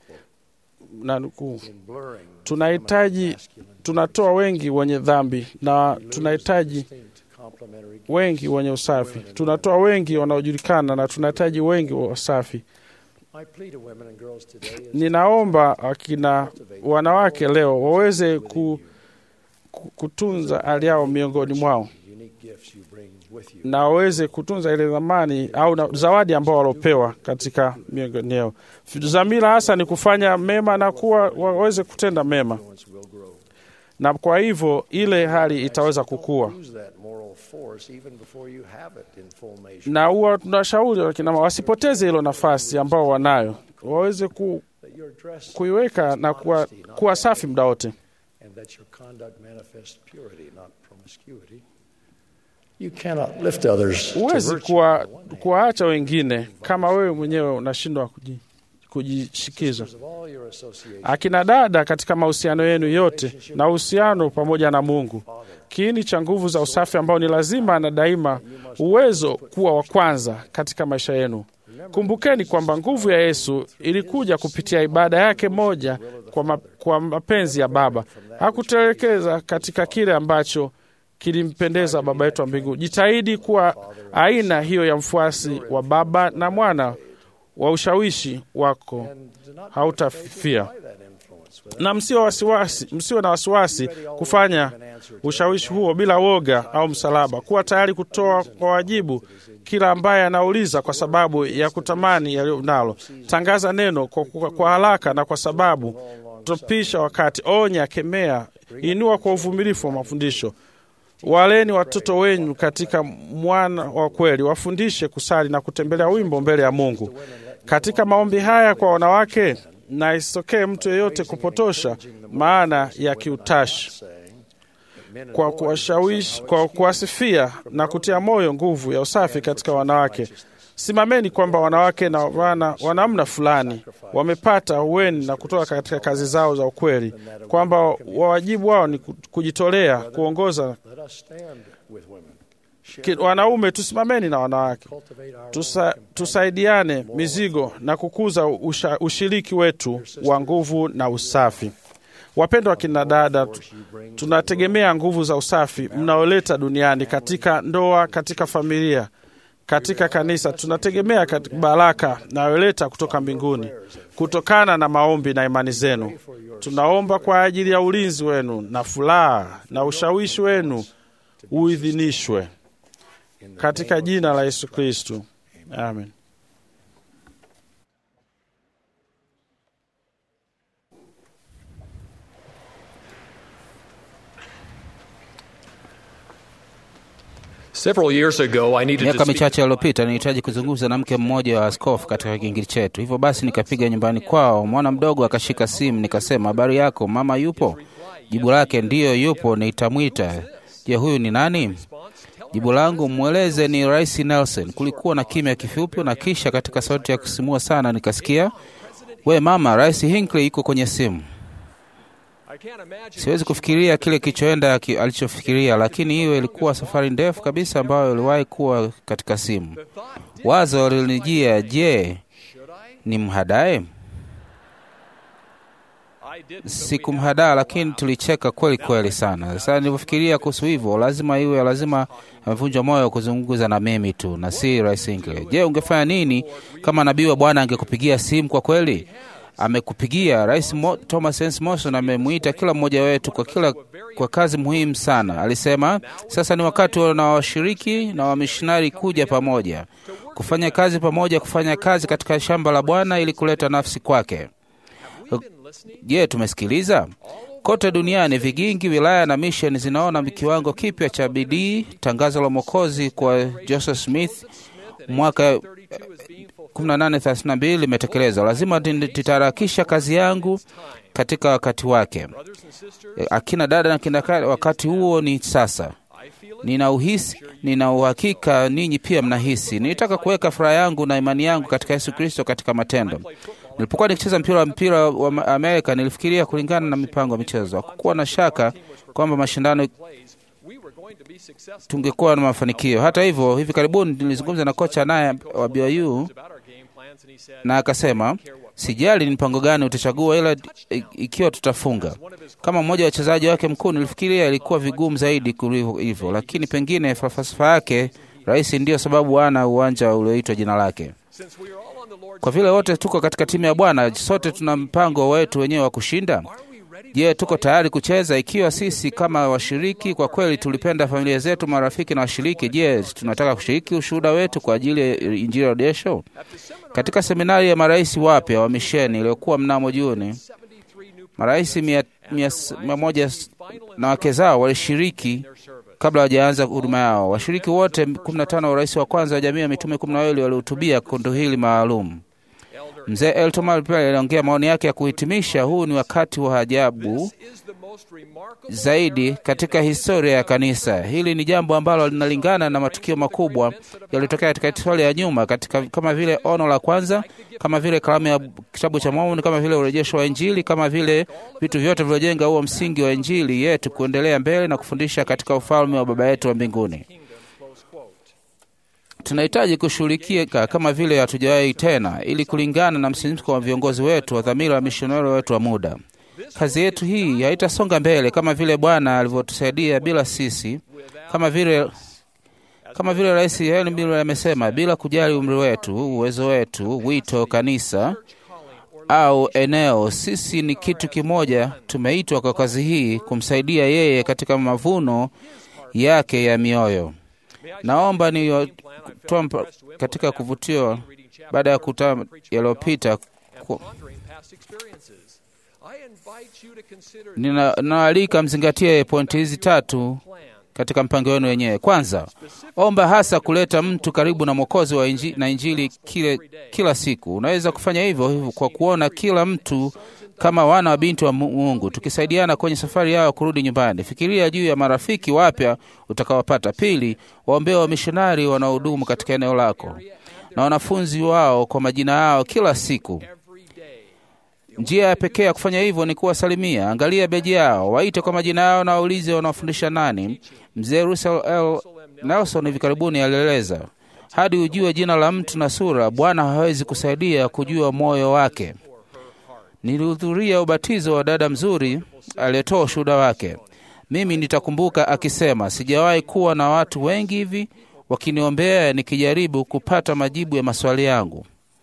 na nukuu, in blurring tunahitaji tunatoa wengi wenye dhambi na tunahitaji distinct complementary wengi wenye usafi. Tunatoa wengi wanaojulikana na tunahitaji wengi wa usafi. My plea to women and girls today is Ninaomba akina wanawake leo waweze ku, ku, kutunza hali yao miongoni mwao the unique gifts you bring with you. na waweze kutunza ile dhamani au na, zawadi ambao walopewa katika miongoni yao. Dhamira hasa ni kufanya mema na kuwa waweze kutenda mema, Influence will grow. na kwa hivyo ile hali itaweza kukua. Use that moral force even before you have it in full measure. Na huwa tunashauri wakina mama wasipoteze hilo nafasi ambao wanayo, waweze ku, That your dress kuiweka na kuwa, kuwa safi muda wote. and that your conduct manifests purity, not promiscuity. You cannot lift others to Huwezi virtue kuwa- on the one hand. kuwaacha wengine kama wewe mwenyewe unashindwa kuji, kujishikiza. Of all your associations, Akina dada, katika mahusiano yenu yote na uhusiano pamoja na Mungu, kiini cha nguvu za usafi ambao ni lazima na daima uwezo kuwa wa kwanza katika maisha yenu. Kumbukeni kwamba nguvu ya Yesu ilikuja kupitia ibada yake moja kwa, ma, kwa mapenzi ya Baba. Hakutelekeza katika kile ambacho kilimpendeza Baba yetu wa mbinguni. Jitahidi kuwa aina hiyo ya mfuasi wa Baba na Mwana wa ushawishi wako and do not hautafifia by that influence without na msio wasiwasi, msio na wasiwasi kufanya ushawishi huo bila woga au msalaba. Kuwa tayari kutoa kwa wajibu kila ambaye anauliza kwa sababu ya kutamani yaliyo nalo. Tangaza neno kwa, kwa, kwa haraka na kwa sababu topisha wakati, onya, kemea, inua kwa uvumilifu wa mafundisho. Waleni watoto wenyu katika mwana wa kweli, wafundishe kusali na kutembelea wimbo mbele ya Mungu. Katika maombi haya kwa wanawake, na isitokee mtu yeyote kupotosha maana ya kiutashi saying that men and kwa boys kuwashawishi, kwa kuwasifia na kutia moyo nguvu ya usafi katika wanawake. Simameni kwamba wanawake na wana wa namna fulani wamepata uweni na kutoka katika kazi zao za ukweli, kwamba wajibu wao ni ku- kujitolea kuongoza. let us stand with women. Ki- Wanaume tusimameni na wanawake, Cultivate our Tusa, tusaidiane mizigo na kukuza usha, ushiriki wetu wa nguvu na usafi. Wapendwa kina dada, tu- tunategemea nguvu za usafi mnaoleta duniani katika ndoa, katika familia, katika kanisa. Tunategemea katika baraka nayoleta kutoka mbinguni kutokana na maombi na imani zenu. Tunaomba kwa ajili ya ulinzi wenu na furaha na ushawishi wenu uidhinishwe katika jina la Yesu Kristu, amen. Several years ago, I needed to Miaka speak michache iliyopita nilihitaji kuzungumza na mke mmoja wa askofu katika kingili chetu. Hivyo basi nikapiga nyumbani kwao, mwana mdogo akashika simu, nikasema, habari yako mama, yupo? Jibu lake ndiyo, yupo, nitamwita. Je, huyu ni nani? Jibu langu, mweleze ni Rais Nelson. Kulikuwa na kimya kifupi, na kisha katika sauti ya kusimua sana nikasikia, we mama, Rais Hinckley yuko kwenye simu. Siwezi kufikiria kile kilichoenda ki- alichofikiria, lakini hiyo ilikuwa safari ndefu kabisa ambayo iliwahi kuwa katika simu. Wazo lilinijia, je, ni mhadae? Sikumhadaa, lakini tulicheka kweli kweli sana. Sasa nilivyofikiria kuhusu hivyo, lazima iwe lazima amevunjwa moyo kuzungumza na mimi tu na si Rais Hinckley. Je, ungefanya nini kama nabii wa Bwana angekupigia simu? Kwa kweli amekupigia. Rais Mo, Thomas Hans Morrison amemwita kila mmoja wetu kwa kila kwa kazi muhimu sana. Alisema sasa ni wakati na washiriki na wamishonari kuja pamoja kufanya kazi pamoja, kufanya kazi katika shamba la Bwana ili kuleta nafsi kwake. Je, tumesikiliza? Kote duniani vigingi, wilaya na misheni zinaona kiwango kipya cha bidii. Tangazo la Mwokozi kwa Joseph Smith mwaka 1832 limetekelezwa. Lazima titaharakisha kazi yangu katika wakati wake. Akina dada na kina kaka, wakati huo ni sasa. Nina uhisi, nina uhakika ninyi pia mnahisi. Nilitaka kuweka furaha yangu na imani yangu katika Yesu Kristo katika matendo. Nilipokuwa nikicheza mpira wa mpira wa Amerika, nilifikiria kulingana na mipango ya michezo. Hakukuwa na shaka kwamba mashindano tungekuwa na mafanikio. Hata hivyo, hivi karibuni nilizungumza na kocha naye wa BYU na akasema, sijali ni mpango gani utachagua, ila ikiwa tutafunga. Kama mmoja wa wachezaji wake mkuu, nilifikiria ilikuwa vigumu zaidi kuliko hivyo, lakini pengine falsafa yake rahisi ndiyo sababu ana uwanja ulioitwa jina lake. Kwa vile wote tuko katika timu ya Bwana, sote tuna mpango wetu wenyewe wa kushinda. Je, tuko tayari kucheza? Ikiwa sisi kama washiriki kwa kweli tulipenda familia zetu, marafiki na washiriki, je, tunataka kushiriki ushuhuda wetu kwa ajili ya Injili ya Rejesho? Katika seminari ya marais wapya wa misheni iliyokuwa mnamo Juni, marais mia, mia, mia moja na wake zao walishiriki kabla hawajaanza huduma yao. Washiriki wote 15 wa urais wa kwanza wa jamii ya mitume kumi na wawili walihutubia kundi hili maalum. Mzee Elton pia aliongea maoni yake ya kuhitimisha, huu ni wakati wa ajabu zaidi katika historia ya kanisa. Hili ni jambo ambalo linalingana na matukio makubwa yaliyotokea katika historia ya nyuma, katika kama vile ono la kwanza, kama vile kalamu ya kitabu cha Mormoni, kama vile urejesho wa Injili, kama vile vitu vyote vilivyojenga huo msingi wa Injili yetu kuendelea mbele na kufundisha katika ufalme wa Baba yetu wa mbinguni. Tunahitaji kushughulikia kama vile hatujawahi tena, ili kulingana na msimiko wa viongozi wetu wa dhamira wa mishonari wetu wa muda. Kazi yetu hii haitasonga mbele kama vile Bwana alivyotusaidia bila sisi, kama vile kama vile Rais Helen Miller amesema, bila kujali umri wetu, uwezo wetu, wito, kanisa au eneo, sisi ni kitu kimoja. Tumeitwa kwa kazi hii kumsaidia yeye katika mavuno yake ya mioyo. Naomba ni katika kuvutiwa baada ya kutama yaliyopita ninaalika mzingatie pointi hizi tatu katika mpango wenu wenyewe. Kwanza, omba hasa kuleta mtu karibu na Mwokozi wa inji, na Injili kile, kila siku. Unaweza kufanya hivyo hivyo kwa kuona kila mtu kama wana wa binti wa Mungu, tukisaidiana kwenye safari yao kurudi nyumbani. Fikiria juu ya marafiki wapya utakaowapata. Pili, waombee wamishonari wanaohudumu katika eneo lako na wanafunzi wao kwa majina yao kila siku. Njia ya pekee ya kufanya hivyo ni kuwasalimia. Angalia beji yao, waite kwa majina yao na waulize wanaofundisha nani. Mzee Russell L. Nelson hivi karibuni alieleza, hadi ujue jina la mtu na sura, Bwana hawezi kusaidia kujua moyo wake. Nilihudhuria ubatizo wa dada mzuri aliyetoa ushuhuda wake. Mimi nitakumbuka akisema, sijawahi kuwa na watu wengi hivi wakiniombea nikijaribu kupata majibu ya maswali yangu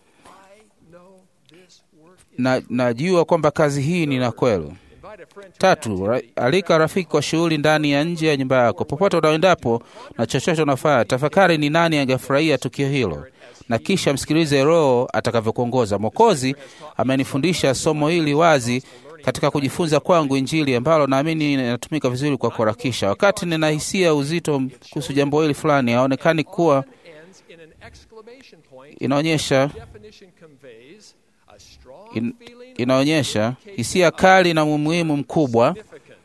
na najua kwamba kazi hii ni na kweli. Tatu, ra, alika rafiki kwa shughuli ndani ya nje ya nyumba yako. Popote unaendapo na chochote unafanya, tafakari ni nani angefurahia tukio hilo, na kisha msikilize Roho atakavyokuongoza. Mwokozi amenifundisha somo hili wazi katika kujifunza kwangu Injili ambalo naamini inatumika vizuri kwa kuharakisha. Wakati nina hisia uzito kuhusu jambo hili fulani, haonekani kuwa inaonyesha in, inaonyesha hisia kali na umuhimu mkubwa.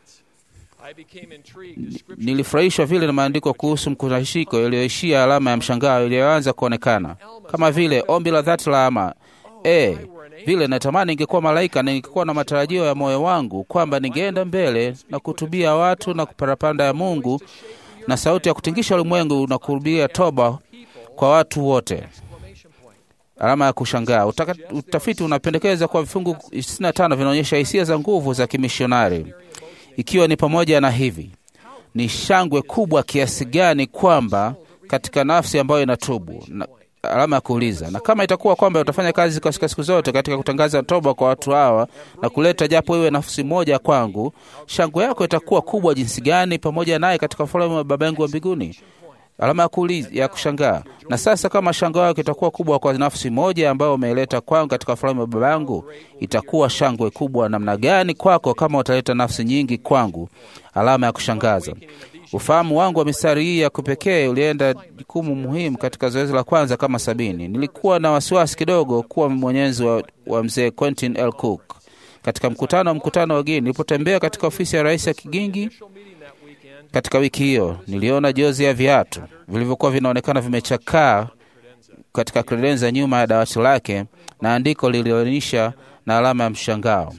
Nilifurahishwa vile na maandiko kuhusu mkusanyiko yaliyoishia alama ya mshangao iliyoanza kuonekana kama vile ombi la dhati la ama e, vile natamani ingekuwa malaika na ningekuwa na matarajio ya moyo wangu kwamba ningeenda mbele na kutubia watu na kuparapanda ya Mungu na sauti ya kutingisha ulimwengu na kurudia toba kwa watu wote. Alama ya kushangaa. Utaka, utafiti unapendekeza kuwa vifungu 65 vinaonyesha hisia za nguvu za kimishonari, ikiwa ni pamoja na hivi: ni shangwe kubwa kiasi gani kwamba katika nafsi ambayo inatubu na, alama ya kuuliza. Na kama itakuwa kwamba utafanya kazi katika siku zote katika kutangaza toba kwa watu hawa na kuleta japo iwe nafsi moja kwangu, shangwe yako itakuwa kubwa jinsi gani pamoja naye katika ufalme wa Baba yangu wa mbinguni. Alama ya kuuliza ya kushangaa. Na sasa kama shangwe yako itakuwa kubwa kwa nafsi moja ambayo umeileta kwangu katika ufalme wa Baba yangu, itakuwa shangwe kubwa namna gani kwako kama utaleta nafsi nyingi kwangu. Alama ya kushangaza. Ufahamu wangu wa mistari hii ya kupekee ulienda jukumu muhimu katika zoezi la kwanza kama sabini. Nilikuwa na wasiwasi kidogo kuwa mwenyezi wa, wa mzee Quentin L. Cook katika mkutano wa mkutano wa Guinea. Nilipotembea katika ofisi ya rais ya Kigingi katika wiki hiyo, niliona jozi ya viatu vilivyokuwa vinaonekana vimechakaa katika kredenza nyuma ya dawati lake na andiko lilionyesha na alama ya mshangao.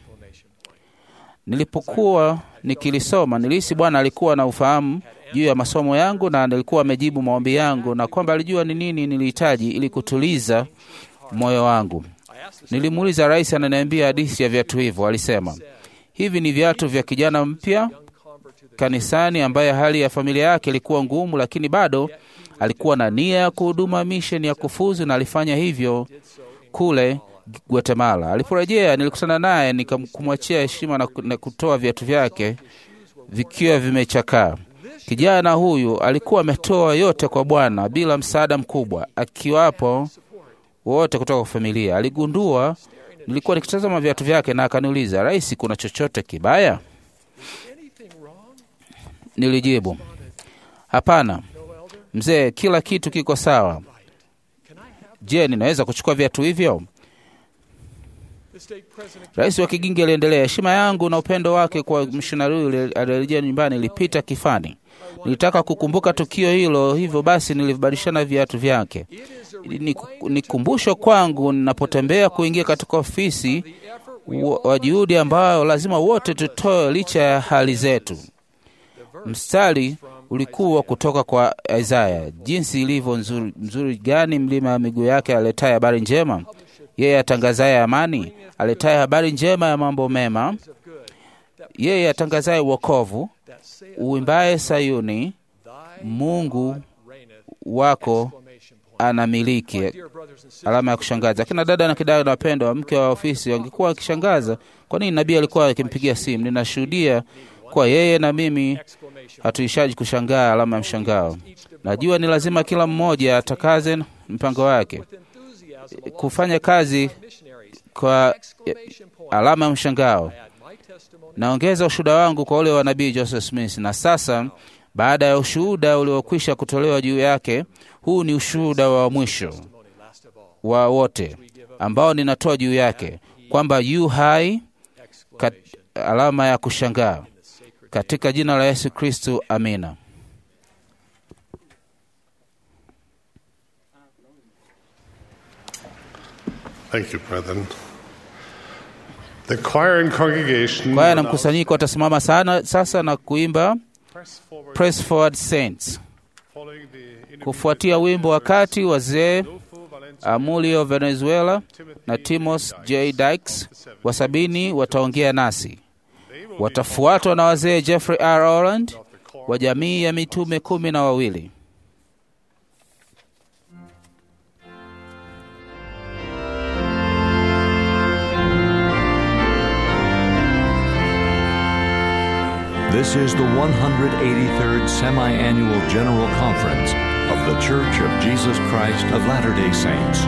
Nilipokuwa nikilisoma nilihisi Bwana alikuwa na ufahamu juu ya masomo yangu na alikuwa amejibu maombi yangu na kwamba alijua ni nini nilihitaji ili kutuliza moyo wangu. Nilimuuliza rais, ananiambia hadithi ya viatu hivyo. Alisema hivi ni viatu vya kijana mpya kanisani ambaye hali ya familia yake ilikuwa ngumu, lakini bado alikuwa na nia ya kuhuduma misheni ya kufuzu na alifanya hivyo kule Guatemala. Aliporejea nilikutana naye nikamkumwachia heshima na, na kutoa viatu vyake vikiwa vimechakaa. Kijana huyu alikuwa ametoa yote kwa Bwana bila msaada mkubwa, akiwapo wote kutoka kwa familia. Aligundua nilikuwa nikitazama viatu vyake na akaniuliza, Rais, kuna chochote kibaya? Nilijibu, hapana mzee, kila kitu kiko sawa. Je, ninaweza kuchukua viatu hivyo? Rais wa Kigingi aliendelea, heshima yangu na upendo wake kwa mishonari huyu alirejea nyumbani ilipita kifani. Nilitaka kukumbuka tukio hilo, hivyo basi nilibadilishana viatu vyake. Ni, ni kumbusho kwangu ninapotembea kuingia katika ofisi wa, wa juhudi ambayo lazima wote tutoe licha ya hali zetu. Mstari ulikuwa kutoka kwa Isaya, jinsi ilivyo nzuri, nzuri gani mlima wa miguu yake aletaye habari njema, yeye atangazaye amani, aletaye habari njema ya mambo mema, yeye atangazaye wokovu, uimbaye Sayuni, Mungu wako anamiliki. Alama ya kushangaza. Akina dada na kidada na wapendwa wa mke wa ofisi wangekuwa wakishangaza kwa nini nabii alikuwa akimpigia simu. Ninashuhudia kwa yeye na mimi hatuishaji kushangaa alama ya mshangao. Najua ni lazima kila mmoja atakaze mpango wake kufanya kazi kwa alama ya mshangao. Naongeza ushuhuda wangu kwa ule wa nabii Joseph Smith, na sasa baada ya ushuhuda uliokwisha kutolewa juu yake, huu ni ushuhuda wa mwisho wa wote ambao ninatoa juu yake kwamba yu hai kat, alama ya kushangaa katika jina la Yesu Kristu, amina. Thank you, brethren. The choir and congregation Kwaya na mkusanyiko watasimama sana sasa na kuimba press forward Press Forward Saints, following the kufuatia wimbo wakati wazee Adolfo Valencia Amulio Venezuela na Timos J Dykes wa sabini wataongea nasi. Watafuatwa na wazee Jeffrey R. Orland wa jamii ya mitume kumi na wawili. This is the 183rd Semi Annual General Conference of The Church of Jesus Christ of Latter day Saints.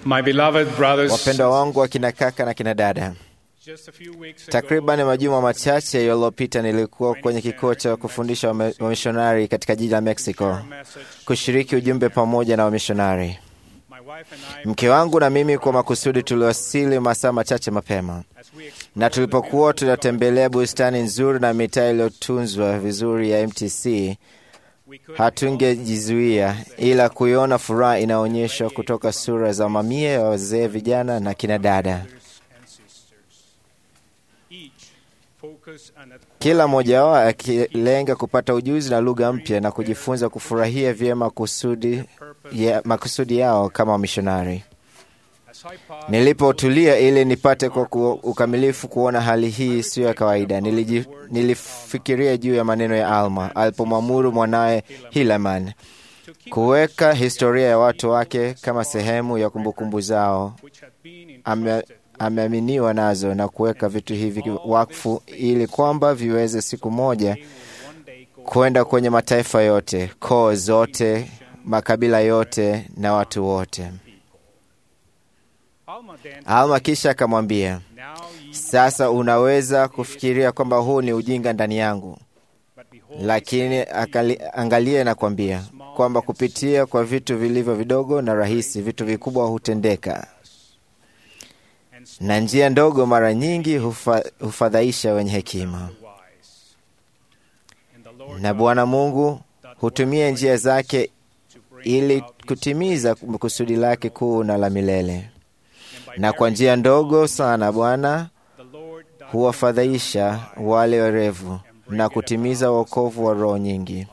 My beloved brothers, Wapendwa wangu wa kina kaka na kina dada, just a few weeks ago, takriban majuma machache yaliyopita nilikuwa kwenye kituo cha kufundisha wame- wamishonari katika jiji la Mexico kushiriki ujumbe pamoja na wamishonari. Mke wangu na mimi kwa makusudi tuliwasili masaa machache mapema, na tulipokuwa tunatembelea bustani nzuri na mitaa iliyotunzwa vizuri ya MTC, hatungejizuia ila kuiona furaha inaonyeshwa kutoka sura za mamia ya wazee, vijana na kina dada. focus on that kila mmoja wao akilenga kupata ujuzi na lugha mpya na kujifunza kufurahia vyema kusudi ya, makusudi yao kama wamishonari. Nilipotulia ili nipate kwa ku, ukamilifu kuona hali hii siyo ya kawaida, niliji, nilifikiria juu ya maneno ya Alma alipomwamuru mwanaye Hilaman kuweka historia ya watu wake kama sehemu ya kumbukumbu zao ame, ameaminiwa nazo na kuweka vitu hivi wakfu ili kwamba viweze siku moja kwenda kwenye mataifa yote, koo zote, makabila yote na watu wote. Alma kisha akamwambia, sasa unaweza kufikiria kwamba huu ni ujinga ndani yangu, lakini akali, angalia na kuambia kwamba kupitia kwa vitu vilivyo vidogo na rahisi, vitu vikubwa hutendeka na njia ndogo mara nyingi hufa, hufadhaisha wenye hekima, na Bwana Mungu hutumia njia zake ili kutimiza kusudi lake kuu na la milele. Na kwa njia ndogo sana Bwana huwafadhaisha wale werevu na kutimiza wokovu wa roho nyingi.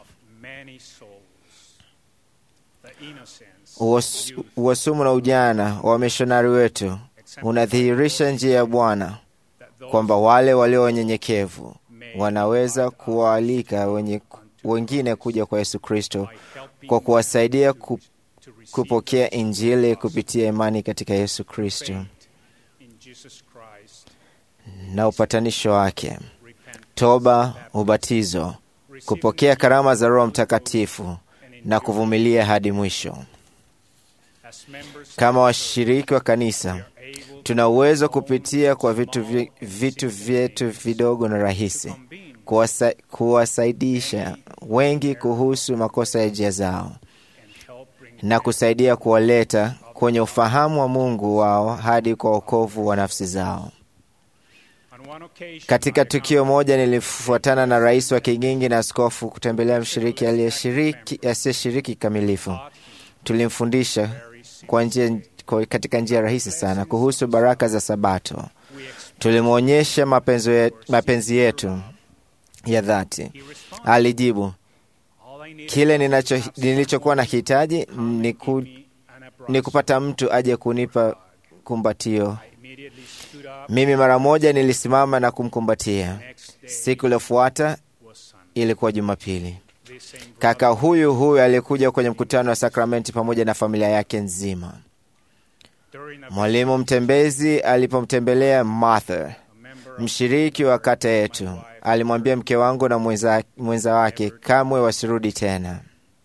Uwas- Uwasumu na ujana wa wamishonari wetu unadhihirisha njia ya Bwana kwamba wale walio wanyenyekevu wanaweza kuwaalika wenye, wengine kuja kwa Yesu Kristo kwa kuwasaidia ku, kupokea Injili kupitia imani katika Yesu Kristo in Jesus Christ, na upatanisho wake, toba, ubatizo, kupokea karama za Roho Mtakatifu na kuvumilia hadi mwisho. as members Kama washiriki wa kanisa, tuna uwezo kupitia kwa vitu, vi- vitu vyetu vidogo na rahisi kuwasa, kuwasaidisha wengi kuhusu makosa ya njia zao na kusaidia kuwaleta kwenye ufahamu wa Mungu wao hadi kwa wokovu wa nafsi zao. on one occasion Katika tukio moja nilifuatana na rais wa kigingi na askofu kutembelea mshiriki aliyeshiriki asiyeshiriki kikamilifu. Tulimfundisha kwa njia, kwa katika njia rahisi sana kuhusu baraka za Sabato. Tulimwonyesha mapenzi ye- mapenzi yetu ya dhati. Alijibu, kile ninacho nilichokuwa na hitaji ni, ku, ni kupata mtu aje kunipa kumbatio. Mimi mara moja nilisimama na kumkumbatia. Siku iliyofuata ilikuwa Jumapili. Kaka huyu huyu alikuja kwenye mkutano wa sakramenti pamoja na familia yake nzima. Mwalimu mtembezi alipomtembelea Martha, mshiriki wa kata yetu, alimwambia mke wangu na mwenza, mwenza wake kamwe wasirudi tena.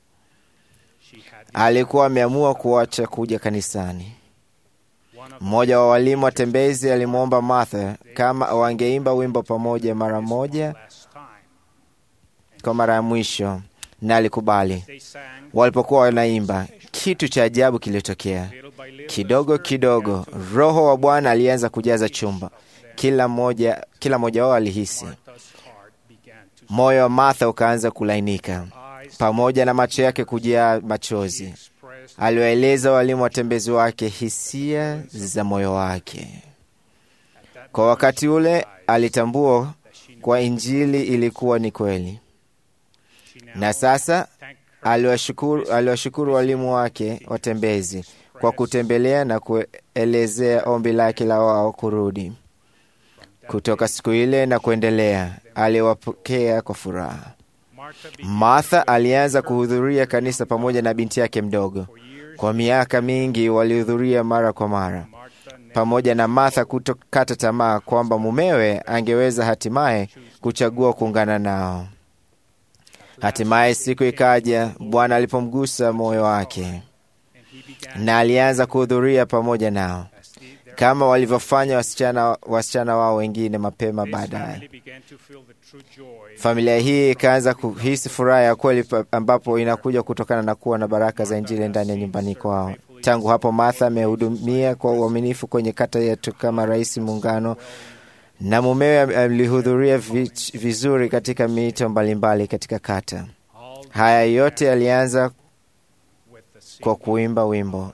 Alikuwa ameamua kuacha kuja kanisani. Mmoja wa walimu watembezi alimwomba Martha kama wangeimba wimbo pamoja mara moja kwa mara ya mwisho, na alikubali. Walipokuwa wanaimba, kitu cha ajabu kilitokea. Kidogo kidogo, Roho wa Bwana alianza kujaza chumba. Kila mmoja kila mmoja wao alihisi moyo wa Martha ukaanza kulainika, pamoja na macho yake kujaa machozi. Aliwaeleza walimu watembezi wake hisia za moyo wake. Kwa wakati ule alitambua kwa Injili ilikuwa ni kweli, na sasa aliwashukuru, aliwashukuru walimu wake watembezi kwa kutembelea na kuelezea ombi lake la wao kurudi. Kutoka siku ile na kuendelea, aliwapokea kwa furaha. Martha alianza kuhudhuria kanisa pamoja na binti yake mdogo. Kwa miaka mingi walihudhuria mara kwa mara, pamoja na Martha kutokata tamaa kwamba mumewe angeweza hatimaye kuchagua kuungana nao. Hatimaye siku ikaja, Bwana alipomgusa moyo wake na alianza kuhudhuria pamoja nao kama walivyofanya wasichana, wasichana wao wengine mapema baadaye. Familia hii ikaanza kuhisi furaha ya kweli pa- ambapo inakuja kutokana na kuwa na baraka za Injili ndani ya nyumbani kwao. Tangu hapo Martha amehudumia kwa uaminifu kwenye kata yetu kama rais muungano, na mumewe alihudhuria vi- vizuri katika miito mbalimbali katika kata. Haya yote yalianza kwa kuimba wimbo,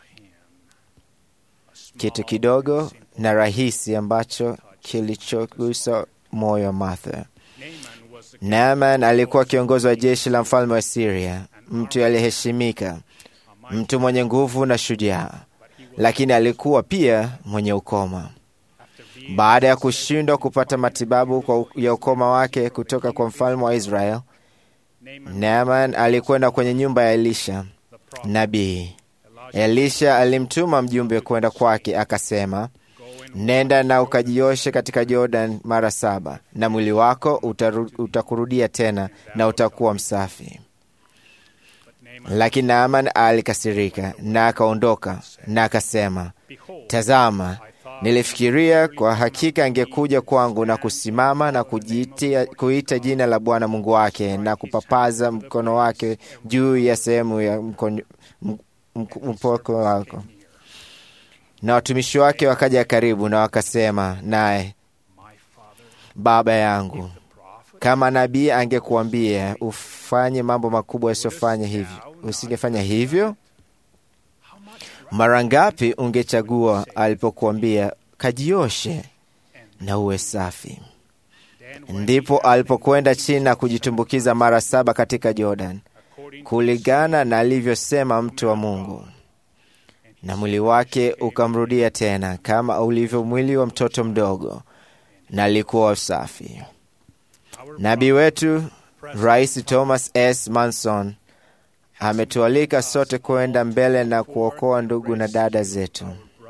kitu kidogo na rahisi ambacho kilichogusa moyo wa Martha. Naaman alikuwa kiongozi wa jeshi la mfalme wa Siria, mtu aliyeheshimika, mtu mwenye nguvu na shujaa, lakini alikuwa pia mwenye ukoma. Baada ya kushindwa kupata matibabu kwa ya ukoma wake kutoka kwa mfalme wa Israel, Naaman alikwenda kwenye nyumba ya Elisha nabii. Elisha alimtuma mjumbe kwenda kwake, akasema, nenda na ukajioshe katika Jordan mara saba, na mwili wako utaru, utakurudia tena na utakuwa msafi. Lakini Naaman alikasirika na akaondoka na akasema, tazama, nilifikiria kwa hakika angekuja kwangu na kusimama na kujitia, kuita jina la Bwana Mungu wake na kupapaza mkono wake juu ya sehemu ya mkono- m- m- mpoko wako. Na watumishi wake wakaja karibu na wakasema naye, baba yangu, kama nabii angekuambia ufanye mambo makubwa yasiyofanya hivyo, usingefanya hivyo? Mara ngapi ungechagua alipokuambia kajioshe na uwe safi? Ndipo alipokwenda chini na kujitumbukiza mara saba katika Jordan, kulingana na alivyosema mtu wa Mungu, na mwili wake ukamrudia tena kama ulivyo mwili wa mtoto mdogo, na alikuwa safi. Nabii wetu Rais Thomas S. Manson ametualika sote kwenda mbele na kuokoa ndugu na dada zetu.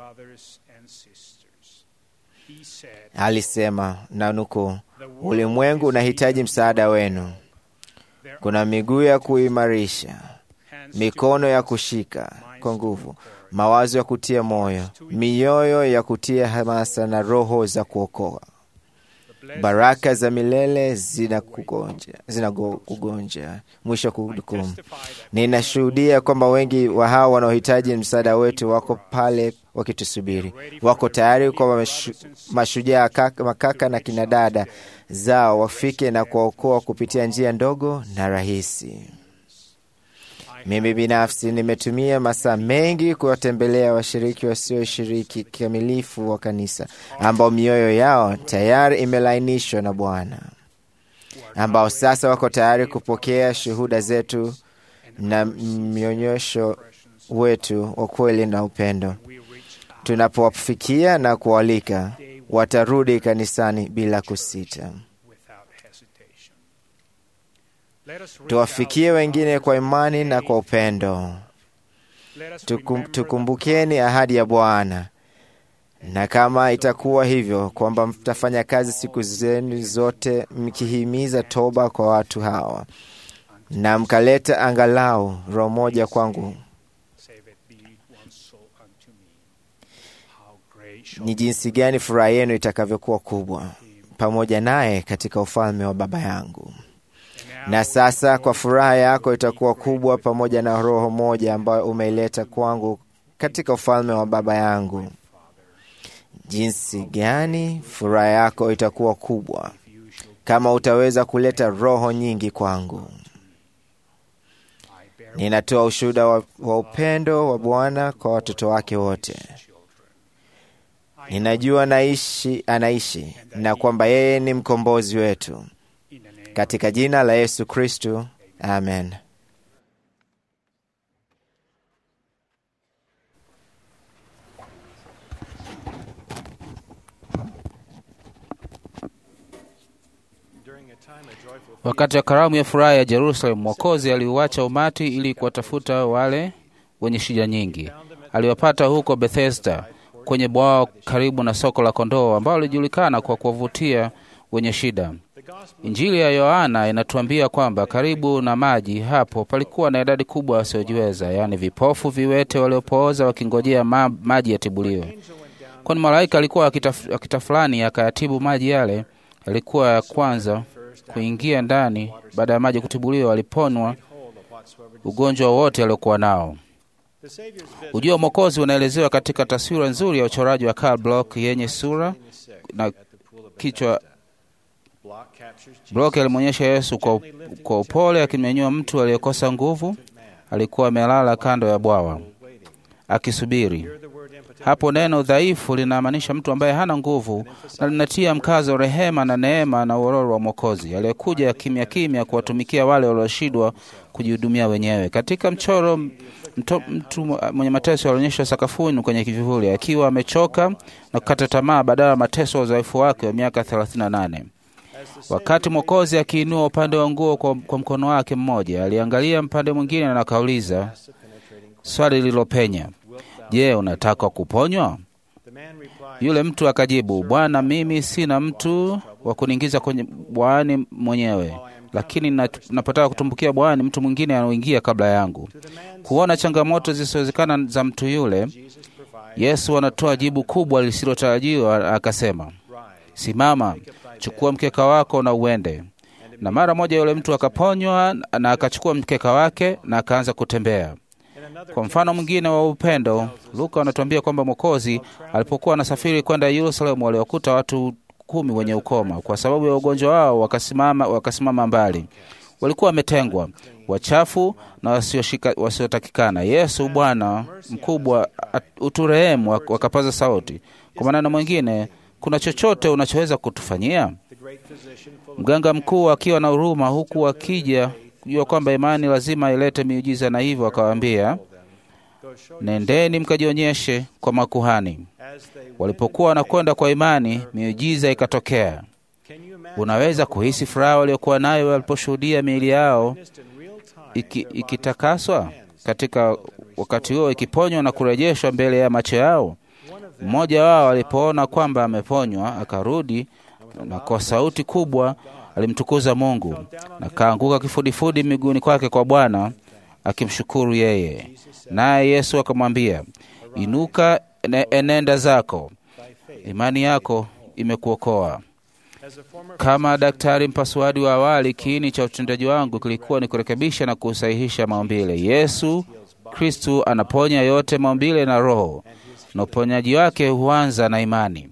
Alisema na nukuu, ulimwengu unahitaji msaada wenu. Kuna miguu ya kuimarisha, mikono ya kushika kwa nguvu, mawazo ya kutia moyo, mioyo ya kutia hamasa na roho za kuokoa. Baraka za milele zinakugonja zinakugonja. Mwisho wa kudukumu. Ninashuhudia kwamba wengi wa hao wanaohitaji msaada wetu wako pale wakitusubiri, wako tayari kwa mashu, mashujaa kaka, makaka na kinadada zao wafike na kuwaokoa kupitia njia ndogo na rahisi. Mimi binafsi nimetumia masaa mengi kuwatembelea washiriki wasioshiriki kikamilifu wa kanisa ambao mioyo yao tayari imelainishwa na Bwana, ambao sasa wako tayari kupokea shuhuda zetu na mnyonyosho wetu wa kweli na upendo. Tunapowafikia na kualika, watarudi kanisani bila kusita. Tuwafikie wengine kwa imani na kwa upendo. Tukum, tukumbukeni ahadi ya Bwana, na kama itakuwa hivyo kwamba mtafanya kazi siku zenu zote mkihimiza toba kwa watu hawa, na mkaleta angalau roho moja kwangu, ni jinsi gani furaha yenu itakavyokuwa kubwa pamoja naye katika ufalme wa Baba yangu. Na sasa kwa furaha yako itakuwa kubwa pamoja na roho moja ambayo umeileta kwangu katika ufalme wa Baba yangu. Jinsi gani furaha yako itakuwa kubwa kama utaweza kuleta roho nyingi kwangu. Ninatoa ushuhuda wa, wa upendo wa Bwana kwa watoto wake wote. Ninajua naishi, anaishi na kwamba yeye ni mkombozi wetu. Katika jina la Yesu Kristu, amen. Wakati wa karamu ya furaha ya Jerusalemu, Mwokozi aliuacha umati ili kuwatafuta wale wenye shida nyingi. Aliwapata huko Bethesda, kwenye bwawa karibu na soko la kondoo, ambao lilijulikana kwa kuwavutia wenye shida. Injili ya Yohana inatuambia kwamba karibu na maji hapo palikuwa na idadi kubwa wasiojiweza, yaani vipofu, viwete, waliopooza wakingojea ma maji yatibuliwe. Kwani malaika alikuwa akita fulani akayatibu maji yale, yalikuwa ya kwanza kuingia ndani. Baada ya maji kutibuliwa, waliponwa ugonjwa wote aliokuwa nao. Ujio wa Mwokozi unaelezewa katika taswira nzuri ya uchoraji wa Karl Bloch yenye sura na kichwa. Bloch alimwonyesha Yesu kwa, kwa upole akimnyanyua mtu aliyekosa nguvu. Alikuwa amelala kando ya bwawa akisubiri. Hapo neno dhaifu linamaanisha mtu ambaye hana nguvu, na linatia mkazo rehema na neema na uororo wa Mwokozi aliyekuja kimya kimya kuwatumikia wale walioshindwa kujihudumia wenyewe. Katika mchoro mto, mtu mwenye mateso alionyeshwa sakafuni kwenye kivivuli akiwa amechoka na kukata tamaa badala ya mateso ya udhaifu wake wa miaka 38. Wakati Mwokozi akiinua upande wa nguo kwa, kwa mkono wake mmoja, aliangalia mpande mwingine na akauliza swali lililopenya, Je, unataka kuponywa? Yule mtu akajibu, Bwana, mimi sina mtu wa kuniingiza kwenye bwawani mwenyewe, lakini napotaka kutumbukia bwawani, mtu mwingine anaingia kabla yangu. Kuona changamoto zisizowezekana za mtu yule, Yesu anatoa jibu kubwa lisilotarajiwa, akasema, simama, chukua mkeka wako na uende. Na mara moja yule mtu akaponywa na akachukua mkeka wake na akaanza kutembea. Kwa mfano mwingine wa upendo, Luka anatuambia kwamba Mwokozi alipokuwa anasafiri kwenda Yerusalemu, waliwakuta watu kumi wenye ukoma. Kwa sababu ya ugonjwa wao, wakasimama, wakasimama mbali. Walikuwa wametengwa, wachafu na wasiotakikana. Yesu, Bwana mkubwa, uturehemu, wakapaza sauti. Kwa maneno mwingine, kuna chochote unachoweza kutufanyia? Mganga mkuu akiwa na huruma, huku akija kujua kwamba imani lazima ilete miujiza, na hivyo akawaambia, nendeni mkajionyeshe kwa makuhani. Walipokuwa wanakwenda kwa imani, miujiza ikatokea. Unaweza kuhisi furaha waliokuwa nayo waliposhuhudia miili yao iki, ikitakaswa katika wakati huo, ikiponywa na kurejeshwa mbele ya macho yao. Mmoja wao alipoona kwamba ameponywa, akarudi na kwa sauti kubwa alimtukuza Mungu na kaanguka kifudifudi miguuni kwake kwa Bwana akimshukuru yeye. Naye Yesu akamwambia, inuka, enenda zako, imani yako imekuokoa. Kama daktari mpasuaji wa awali, kiini cha utendaji wangu kilikuwa ni kurekebisha na kusahihisha maumbile. Yesu Kristu anaponya yote maumbile na roho, na uponyaji wake huanza na imani.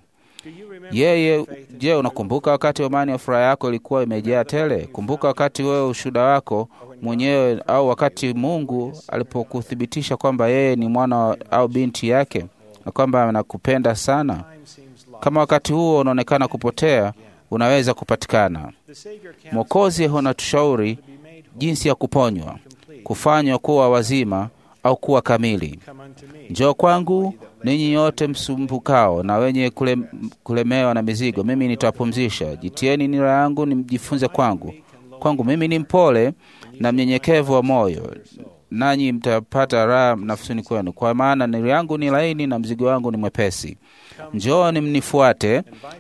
Yeye, je, unakumbuka wakati wa imani ya furaha yako ilikuwa imejaa tele? Kumbuka wakati wewe ushuhuda wako mwenyewe, au wakati Mungu alipokuthibitisha kwamba yeye ni mwana au binti yake na kwamba anakupenda sana. Kama wakati huo unaonekana kupotea, unaweza kupatikana. Mwokozi anatushauri jinsi ya kuponywa, kufanywa kuwa wazima au kuwa kamili. Njoo kwangu ninyi nyote msumbukao na wenye kule, kulemewa na mizigo, mimi nitawapumzisha. Jitieni nira yangu nimjifunze kwangu, kwangu mimi ni mpole na mnyenyekevu wa moyo, nanyi mtapata raha nafsini kwenu, kwa maana nira yangu ni laini na mzigo wangu ni mwepesi. Njooni mnifuate.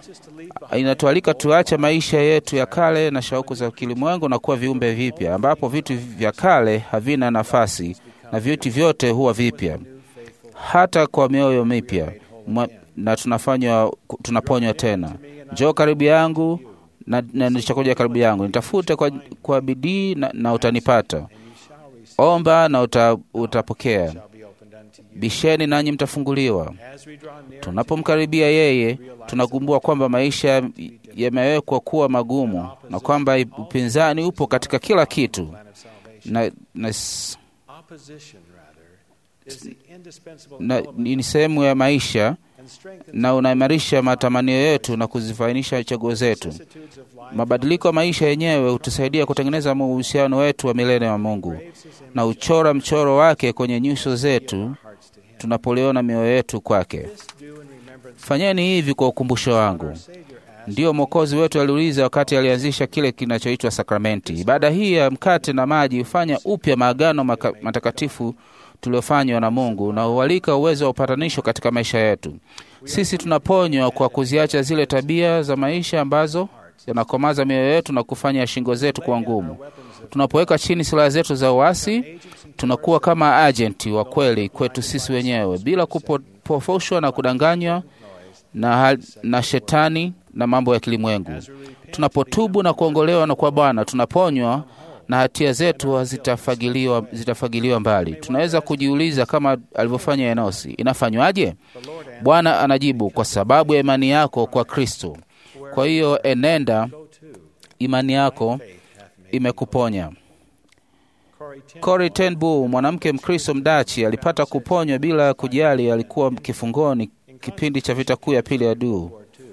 Inatualika tuache maisha yetu ya kale na shauku za kilimwengu na kuwa viumbe vipya, ambapo vitu vya kale havina nafasi na vitu vyote huwa vipya hata kwa mioyo mipya na tunafanywa tunaponywa tena. Njoo karibu yangu na, na nilichokuja karibu yangu, nitafute kwa, kwa bidii na, na utanipata. Omba na uta, utapokea. Bisheni nanyi mtafunguliwa. Tunapomkaribia yeye, tunagumbua kwamba maisha yamewekwa kuwa magumu na kwamba upinzani upo katika kila kitu na, na, na ni sehemu ya maisha na unaimarisha matamanio yetu na kuzifainisha chaguo zetu. Mabadiliko ya maisha yenyewe hutusaidia kutengeneza uhusiano wetu wa milele wa Mungu na uchora mchoro wake kwenye nyuso zetu tunapoliona mioyo yetu kwake. Fanyeni hivi kwa ukumbusho wangu. Ndiyo Mwokozi wetu aliuliza wakati alianzisha kile kinachoitwa sakramenti. Ibada hii ya mkate na maji hufanya upya maagano matakatifu tuliofanywa na Mungu na hualika uwezo wa upatanisho katika maisha yetu. Sisi tunaponywa kwa kuziacha zile tabia za maisha ambazo yanakomaza mioyo yetu na kufanya shingo zetu kuwa ngumu. Tunapoweka chini silaha zetu za uasi, tunakuwa kama ajenti wa kweli kwetu sisi wenyewe, bila kupofoshwa na kudanganywa na, na shetani na mambo ya kilimwengu. Tunapotubu na kuongolewa na kwa Bwana, tunaponywa na hatia zetu zitafagiliwa, zitafagiliwa mbali. Tunaweza kujiuliza kama alivyofanya Enosi, inafanywaje? Bwana anajibu, kwa sababu ya imani yako kwa Kristo. Kwa hiyo enenda, imani yako imekuponya. Corrie ten Boom, mwanamke Mkristo Mdachi, alipata kuponywa bila kujali alikuwa kifungoni kipindi cha vita kuu ya pili ya duu.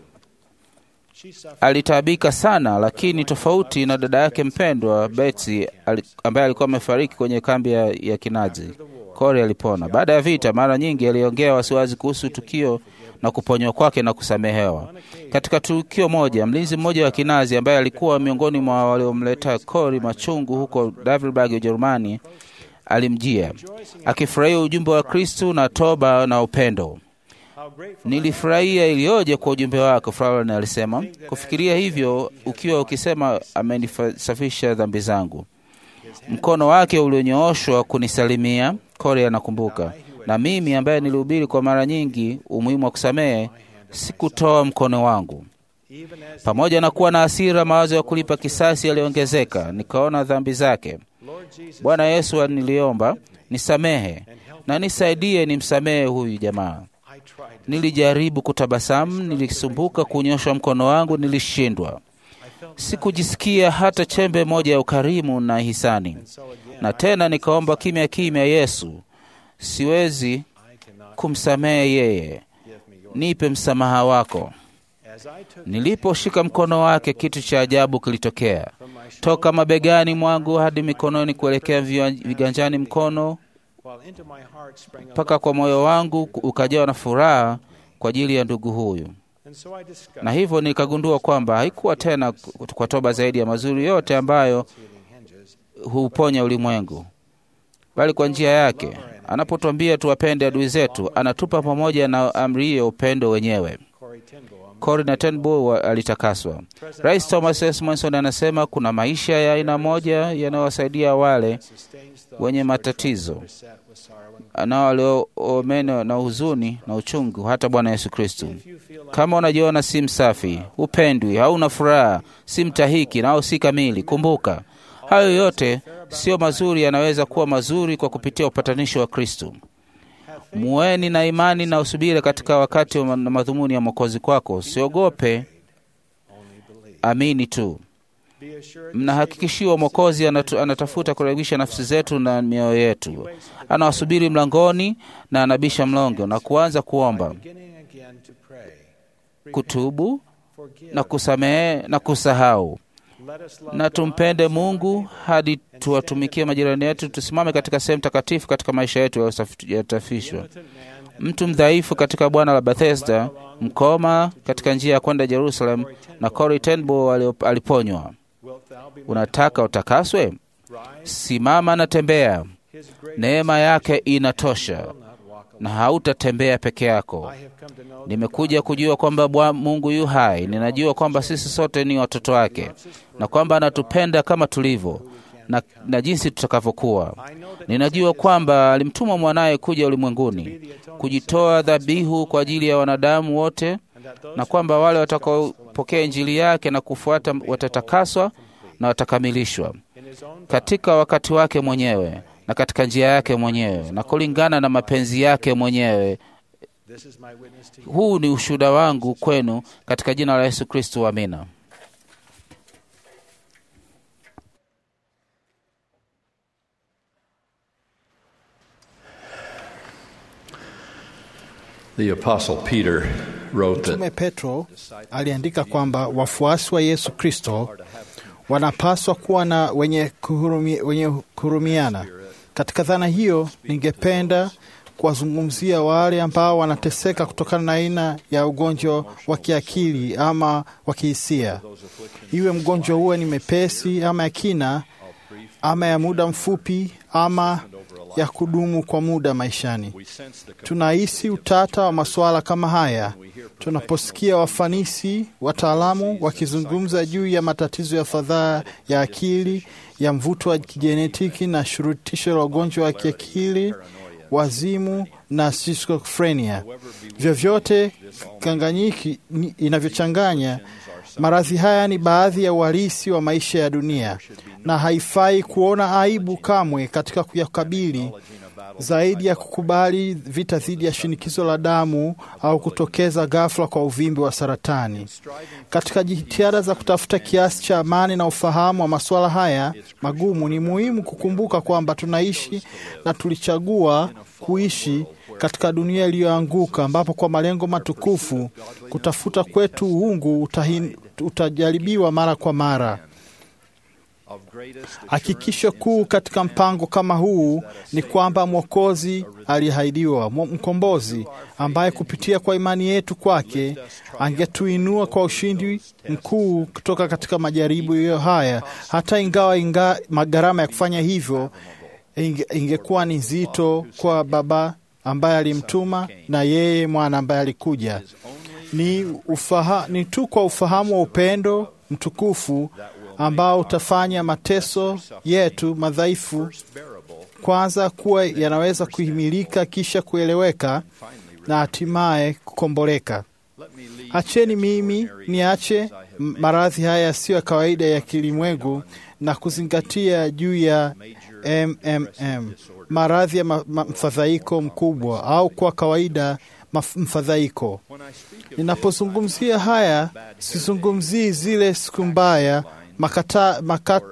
Alitaabika sana, lakini tofauti na dada yake mpendwa Betsy ambaye alikuwa amefariki kwenye kambi ya, ya Kinazi, Corrie alipona. Baada ya vita, mara nyingi aliongea wasiwasi kuhusu tukio na kuponywa kwake na kusamehewa. Katika tukio moja, mlinzi mmoja wa Kinazi ambaye alikuwa miongoni mwa waliomleta Corrie machungu huko Davilberg, Ujerumani, alimjia akifurahia ujumbe wa Kristu na toba na upendo. Nilifurahia iliyoje kwa ujumbe wako, Fraulein alisema. Kufikiria hivyo ukiwa ukisema amenisafisha dhambi zangu. Mkono wake ulionyooshwa kunisalimia, Corrie anakumbuka. Na mimi ambaye nilihubiri kwa mara nyingi umuhimu wa kusamehe, sikutoa mkono wangu. Pamoja na kuwa na hasira, mawazo ya kulipa kisasi yaliongezeka. Nikaona dhambi zake. Bwana Yesu, niliomba nisamehe na nisaidie nimsamehe huyu jamaa. Nilijaribu kutabasamu, nilisumbuka kunyosha mkono wangu, nilishindwa. Sikujisikia hata chembe moja ya ukarimu na hisani. Na tena nikaomba kimya kimya, Yesu, siwezi kumsamehe yeye, nipe msamaha wako. Niliposhika mkono wake, kitu cha ajabu kilitokea. Toka mabegani mwangu hadi mikononi kuelekea viganjani mkono mpaka kwa moyo wangu ukajawa na furaha kwa ajili ya ndugu huyu. Na hivyo nikagundua kwamba haikuwa tena kwa toba zaidi ya mazuri yote ambayo huuponya ulimwengu, bali kwa njia yake. Anapotwambia tuwapende adui zetu, anatupa pamoja na amri hiyo upendo wenyewe. Corrie na ten Boom alitakaswa. Rais Thomas S. Monson anasema kuna maisha ya aina moja yanayowasaidia wale wenye matatizo nao waliomenwa na huzuni na uchungu, hata Bwana Yesu Kristo. Kama unajiona si msafi, upendwi, hauna furaha, si mtahiki nao si kamili, kumbuka hayo yote sio mazuri, yanaweza kuwa mazuri kwa kupitia upatanisho wa Kristo. Muweni na imani na usubiri katika wakati wa madhumuni ya mwokozi kwako. Usiogope, amini tu. Mnahakikishiwa Mwokozi anatafuta kurekebisha nafsi zetu na mioyo yetu. Anawasubiri mlangoni na anabisha mlongo na kuanza kuomba, kutubu na kusamehe na kusahau. Na tumpende Mungu hadi tuwatumikie majirani yetu. Tusimame katika sehemu takatifu katika maisha yetu yaliyosafishwa. Mtu mdhaifu katika Bwana la Bethesda, mkoma katika njia ya kwenda Jerusalem, na Corrie ten Boom aliponywa. Unataka utakaswe? Simama na tembea. Neema yake inatosha, na hautatembea peke yako. Nimekuja kujua kwamba Mungu yu hai. Ninajua kwamba sisi sote ni watoto wake na kwamba anatupenda kama tulivyo na, na jinsi tutakavyokuwa. Ninajua kwamba alimtuma mwanaye kuja ulimwenguni kujitoa dhabihu kwa ajili ya wanadamu wote, na kwamba wale watakaopokea Injili yake na kufuata watatakaswa na watakamilishwa katika wakati wake mwenyewe na katika njia yake mwenyewe na kulingana na mapenzi yake mwenyewe. Huu ni ushuhuda wangu kwenu katika jina la Yesu Kristo, amina. The Apostle Peter wrote that Mtume Petro aliandika kwamba wafuasi wa Yesu Kristo wanapaswa kuwa na wenye, kuhurumi, wenye kuhurumiana. Katika dhana hiyo, ningependa kuwazungumzia wale ambao wanateseka kutokana na aina ya ugonjwa wa kiakili ama wa kihisia, iwe mgonjwa huwe ni mepesi ama ya kina ama ya muda mfupi ama ya kudumu kwa muda maishani. Tunahisi utata wa masuala kama haya tunaposikia wafanisi wataalamu wakizungumza juu ya matatizo ya fadhaa ya akili, ya mvuto wa kijenetiki na shurutisho la ugonjwa wa kiakili, wazimu na schizophrenia. Vyovyote kanganyiki inavyochanganya maradhi haya ni baadhi ya uhalisi wa maisha ya dunia, na haifai kuona aibu kamwe katika kuyakabili zaidi ya kukubali vita dhidi ya shinikizo la damu au kutokeza ghafla kwa uvimbe wa saratani. Katika jitihada za kutafuta kiasi cha amani na ufahamu wa masuala haya magumu, ni muhimu kukumbuka kwamba tunaishi na tulichagua kuishi katika dunia iliyoanguka, ambapo kwa malengo matukufu kutafuta kwetu uungu utahin, utajaribiwa mara kwa mara. Hakikisho kuu katika mpango kama huu ni kwamba Mwokozi aliahidiwa, mkombozi ambaye kupitia kwa imani yetu kwake angetuinua kwa ushindi mkuu kutoka katika majaribu hiyo haya, hata ingawa inga, gharama ya kufanya hivyo inge, ingekuwa ni nzito kwa Baba ambaye alimtuma na yeye mwana ambaye alikuja. Ni, ufaha, ni tu kwa ufahamu wa upendo mtukufu ambao utafanya mateso yetu madhaifu kwanza kuwa yanaweza kuhimilika, kisha kueleweka na hatimaye kukomboleka. Acheni mimi niache maradhi haya yasiyo ya kawaida ya kilimwengu na kuzingatia juu ya MMM, maradhi ya mfadhaiko mkubwa au kwa kawaida mfadhaiko. Ninapozungumzia haya, sizungumzii zile siku mbaya makata, maka,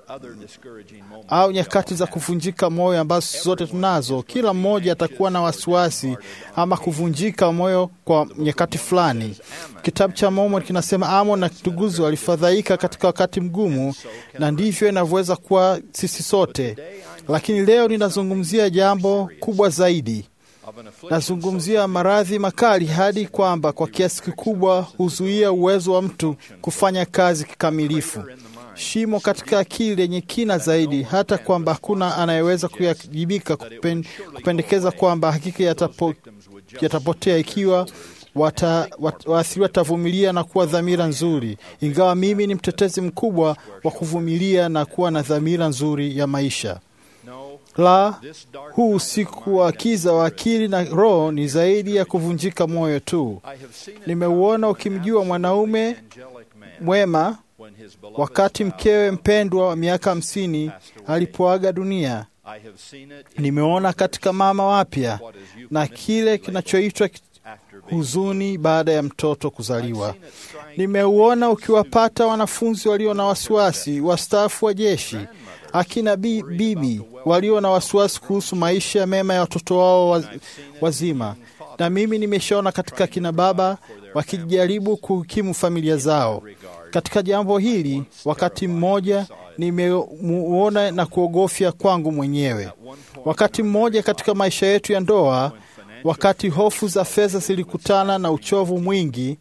au nyakati za kuvunjika moyo ambazo zote tunazo. Kila mmoja atakuwa na wasiwasi ama kuvunjika moyo kwa nyakati fulani. Kitabu cha Mormoni kinasema Amon na nduguzi walifadhaika katika wakati mgumu, na ndivyo inavyoweza kuwa sisi sote. Lakini leo ninazungumzia jambo kubwa zaidi. Nazungumzia maradhi makali hadi kwamba kwa kiasi kikubwa huzuia uwezo wa mtu kufanya kazi kikamilifu shimo katika akili lenye kina zaidi, hata kwamba hakuna anayeweza kuyajibika kupen, kupendekeza kwamba hakika yatapo, yatapotea ikiwa waathiriwa wat, watavumilia na kuwa dhamira nzuri. Ingawa mimi ni mtetezi mkubwa wa kuvumilia na kuwa na dhamira nzuri ya maisha. La, huu usiku wa kiza wa akili na roho ni zaidi ya kuvunjika moyo tu. Nimeuona ukimjua mwanaume mwema wakati mkewe mpendwa wa miaka hamsini alipoaga dunia. Nimeona katika mama wapya na kile kinachoitwa huzuni baada ya mtoto kuzaliwa. Nimeuona ukiwapata wanafunzi walio na wasiwasi, wastaafu wa jeshi, akina bi, bibi walio na wasiwasi kuhusu maisha mema ya watoto wao waz, wazima, na mimi nimeshaona katika kina baba wakijaribu kuhukimu familia zao. Katika jambo hili, wakati mmoja nimemuona na kuogofya kwangu mwenyewe. Wakati mmoja katika maisha yetu ya ndoa, wakati hofu za fedha zilikutana na uchovu mwingi,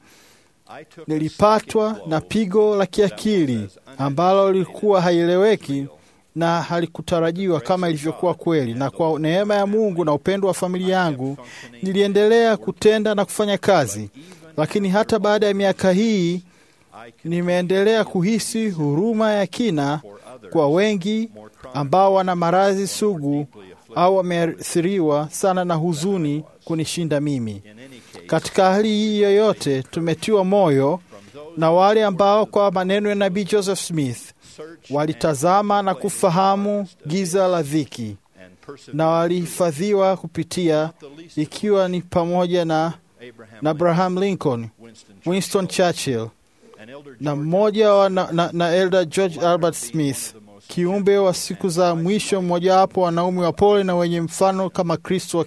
nilipatwa na pigo la kiakili ambalo lilikuwa haieleweki na halikutarajiwa kama ilivyokuwa kweli. Na kwa neema ya Mungu na upendo wa familia yangu, niliendelea kutenda na kufanya kazi, lakini hata baada ya miaka hii nimeendelea kuhisi huruma ya kina kwa wengi ambao wana maradhi sugu au wameathiriwa sana na huzuni kunishinda mimi. Katika hali hii yoyote, tumetiwa moyo na wale ambao kwa maneno ya nabii Joseph Smith walitazama na kufahamu giza la dhiki na walihifadhiwa kupitia, ikiwa ni pamoja na, na Abraham Lincoln, Winston Churchill na mmoja wa na, na, na Elder George Albert Smith, kiumbe wa siku za mwisho, mmojawapo wanaume wa pole na wenye mfano kama Kristo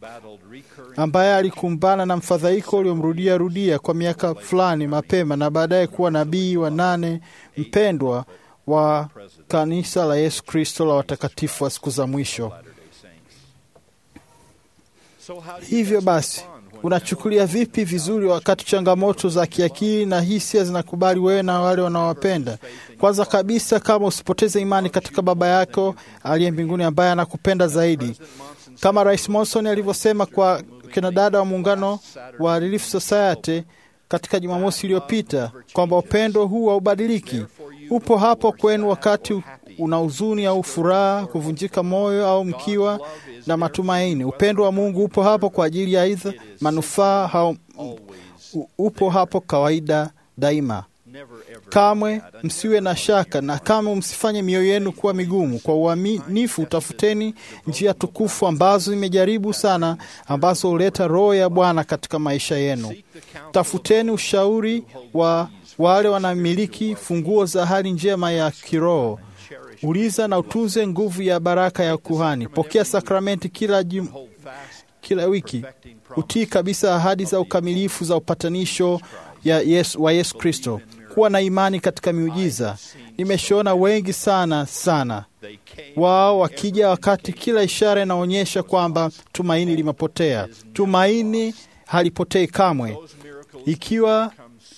ambaye alikumbana na mfadhaiko uliomrudia rudia kwa miaka fulani mapema na baadaye kuwa nabii wa nane mpendwa wa kanisa la Yesu Kristo la watakatifu wa siku za mwisho. Hivyo basi, Unachukulia vipi vizuri wakati changamoto za kiakili na hisia zinakubali wewe na wale wanaowapenda? Kwanza kabisa, kama usipoteze imani katika Baba yako aliye mbinguni ambaye anakupenda zaidi, kama Rais Monson alivyosema kwa kina dada wa muungano wa Relief Society katika Jumamosi iliyopita kwamba upendo huu haubadiliki, upo hapo kwenu wakati una huzuni au furaha, kuvunjika moyo au mkiwa na matumaini. Upendo wa Mungu upo hapo kwa ajili ya aidha manufaa au upo hapo kawaida daima. Kamwe msiwe na shaka na kamwe msifanye mioyo yenu kuwa migumu. Kwa uaminifu tafuteni njia tukufu ambazo imejaribu sana, ambazo huleta roho ya Bwana katika maisha yenu. Tafuteni ushauri wa wale wanamiliki funguo za hali njema ya kiroho. Uliza na utunze nguvu ya baraka ya kuhani. Pokea sakramenti kila jum, kila wiki. Utii kabisa ahadi za ukamilifu za upatanisho ya Yesu, wa Yesu Kristo. Kuwa na imani katika miujiza. Nimeshaona wengi sana sana wao wakija wakati kila ishara inaonyesha kwamba tumaini limepotea. Tumaini halipotei kamwe. Ikiwa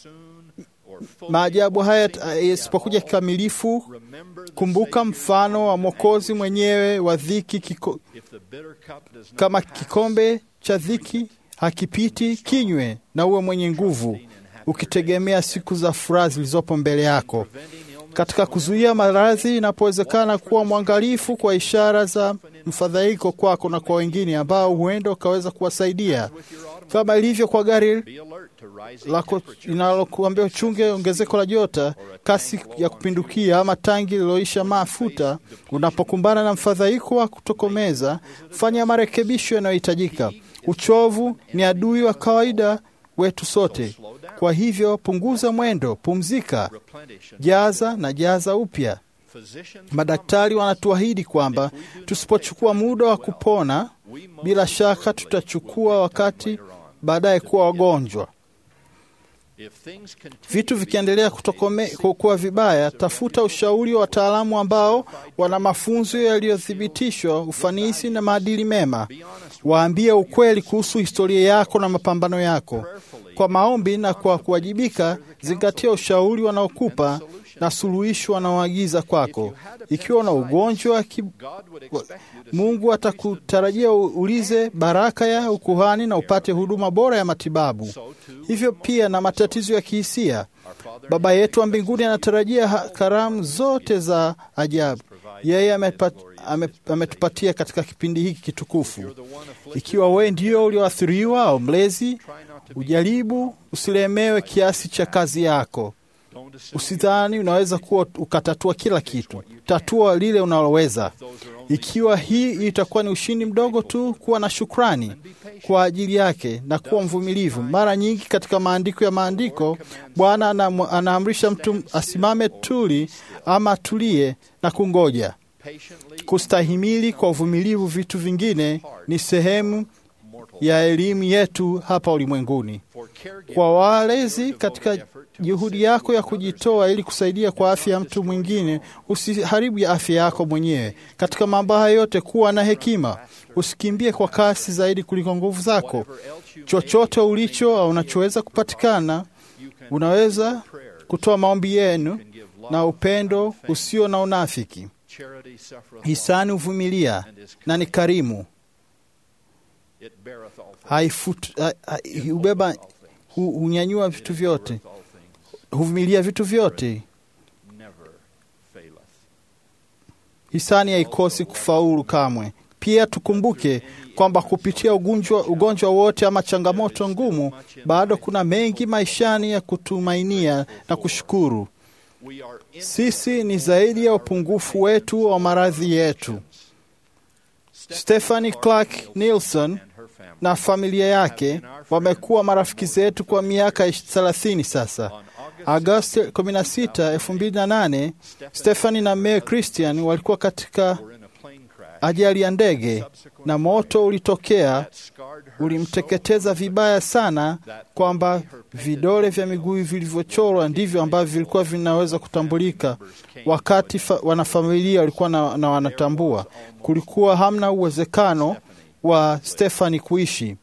maajabu haya yasipokuja kikamilifu, kumbuka mfano wa Mwokozi mwenyewe wa dhiki kiko, kama kikombe cha dhiki hakipiti kinywe, na uwe mwenye nguvu ukitegemea siku za furaha zilizopo mbele yako. Katika kuzuia maradhi, inapowezekana kuwa mwangalifu kwa ishara za mfadhaiko kwako na kwa wengine ambao huenda ukaweza kuwasaidia, kama ilivyo kwa gari lako linalokuambia uchunge ongezeko la jota, kasi ya kupindukia, ama tangi liloisha mafuta. Unapokumbana na mfadhaiko wa kutokomeza, fanya marekebisho yanayohitajika. Uchovu ni adui wa kawaida wetu sote. Kwa hivyo punguza mwendo, pumzika, jaza na jaza upya. Madaktari wanatuahidi kwamba tusipochukua muda wa kupona, bila shaka tutachukua wakati baadaye kuwa wagonjwa. Vitu vikiendelea kuwa vibaya, tafuta ushauri wa wataalamu ambao wana mafunzo yaliyothibitishwa, ufanisi na maadili mema. Waambie ukweli kuhusu historia yako na mapambano yako. Kwa maombi na kwa kuwajibika, zingatia ushauri wanaokupa na suluhisho wanaoagiza kwako. Ikiwa una ugonjwa ki... Mungu atakutarajia ulize baraka ya ukuhani na upate huduma bora ya matibabu. Hivyo pia na matatizo ya kihisia, Baba yetu wa mbinguni anatarajia karamu zote za ajabu yeye ametupatia ame katika kipindi hiki kitukufu. Ikiwa wewe ndio ulioathiriwa au mlezi, ujaribu usilemewe kiasi cha kazi yako. Usidhani unaweza kuwa ukatatua kila kitu. Tatua lile unaloweza. Ikiwa hii itakuwa ni ushindi mdogo tu, kuwa na shukrani kwa ajili yake na kuwa mvumilivu. Mara nyingi katika maandiko ya maandiko, Bwana anaamrisha mtu asimame tuli ama atulie na kungoja. Kustahimili kwa uvumilivu vitu vingine ni sehemu ya elimu yetu hapa ulimwenguni. Kwa walezi, katika juhudi yako ya kujitoa ili kusaidia kwa afya ya mtu mwingine, usiharibu ya afya yako mwenyewe. Katika mambo haya yote, kuwa na hekima, usikimbie kwa kasi zaidi kuliko nguvu zako. Chochote ulicho au unachoweza kupatikana, unaweza kutoa maombi yenu na upendo usio na unafiki. Hisani huvumilia na ni karimu, hubeba hunyanyua vitu vyote, huvumilia vitu vyote. Hisani haikosi kufaulu kamwe. Pia tukumbuke kwamba kupitia ugonjwa, ugonjwa wote ama changamoto ngumu, bado kuna mengi maishani ya kutumainia na kushukuru. Sisi ni zaidi ya upungufu wetu wa maradhi yetu. Stephanie Clark Nielsen na familia yake wamekuwa marafiki zetu kwa miaka 30 sasa. Agosti 16, 2008, Stephanie na Mary Christian walikuwa katika ajali ya ndege na moto ulitokea, ulimteketeza vibaya sana kwamba vidole vya miguu vilivyochorwa ndivyo ambavyo vilikuwa vinaweza kutambulika. Wakati wanafamilia walikuwa na, na wanatambua, kulikuwa hamna uwezekano wa Stefani kuishi.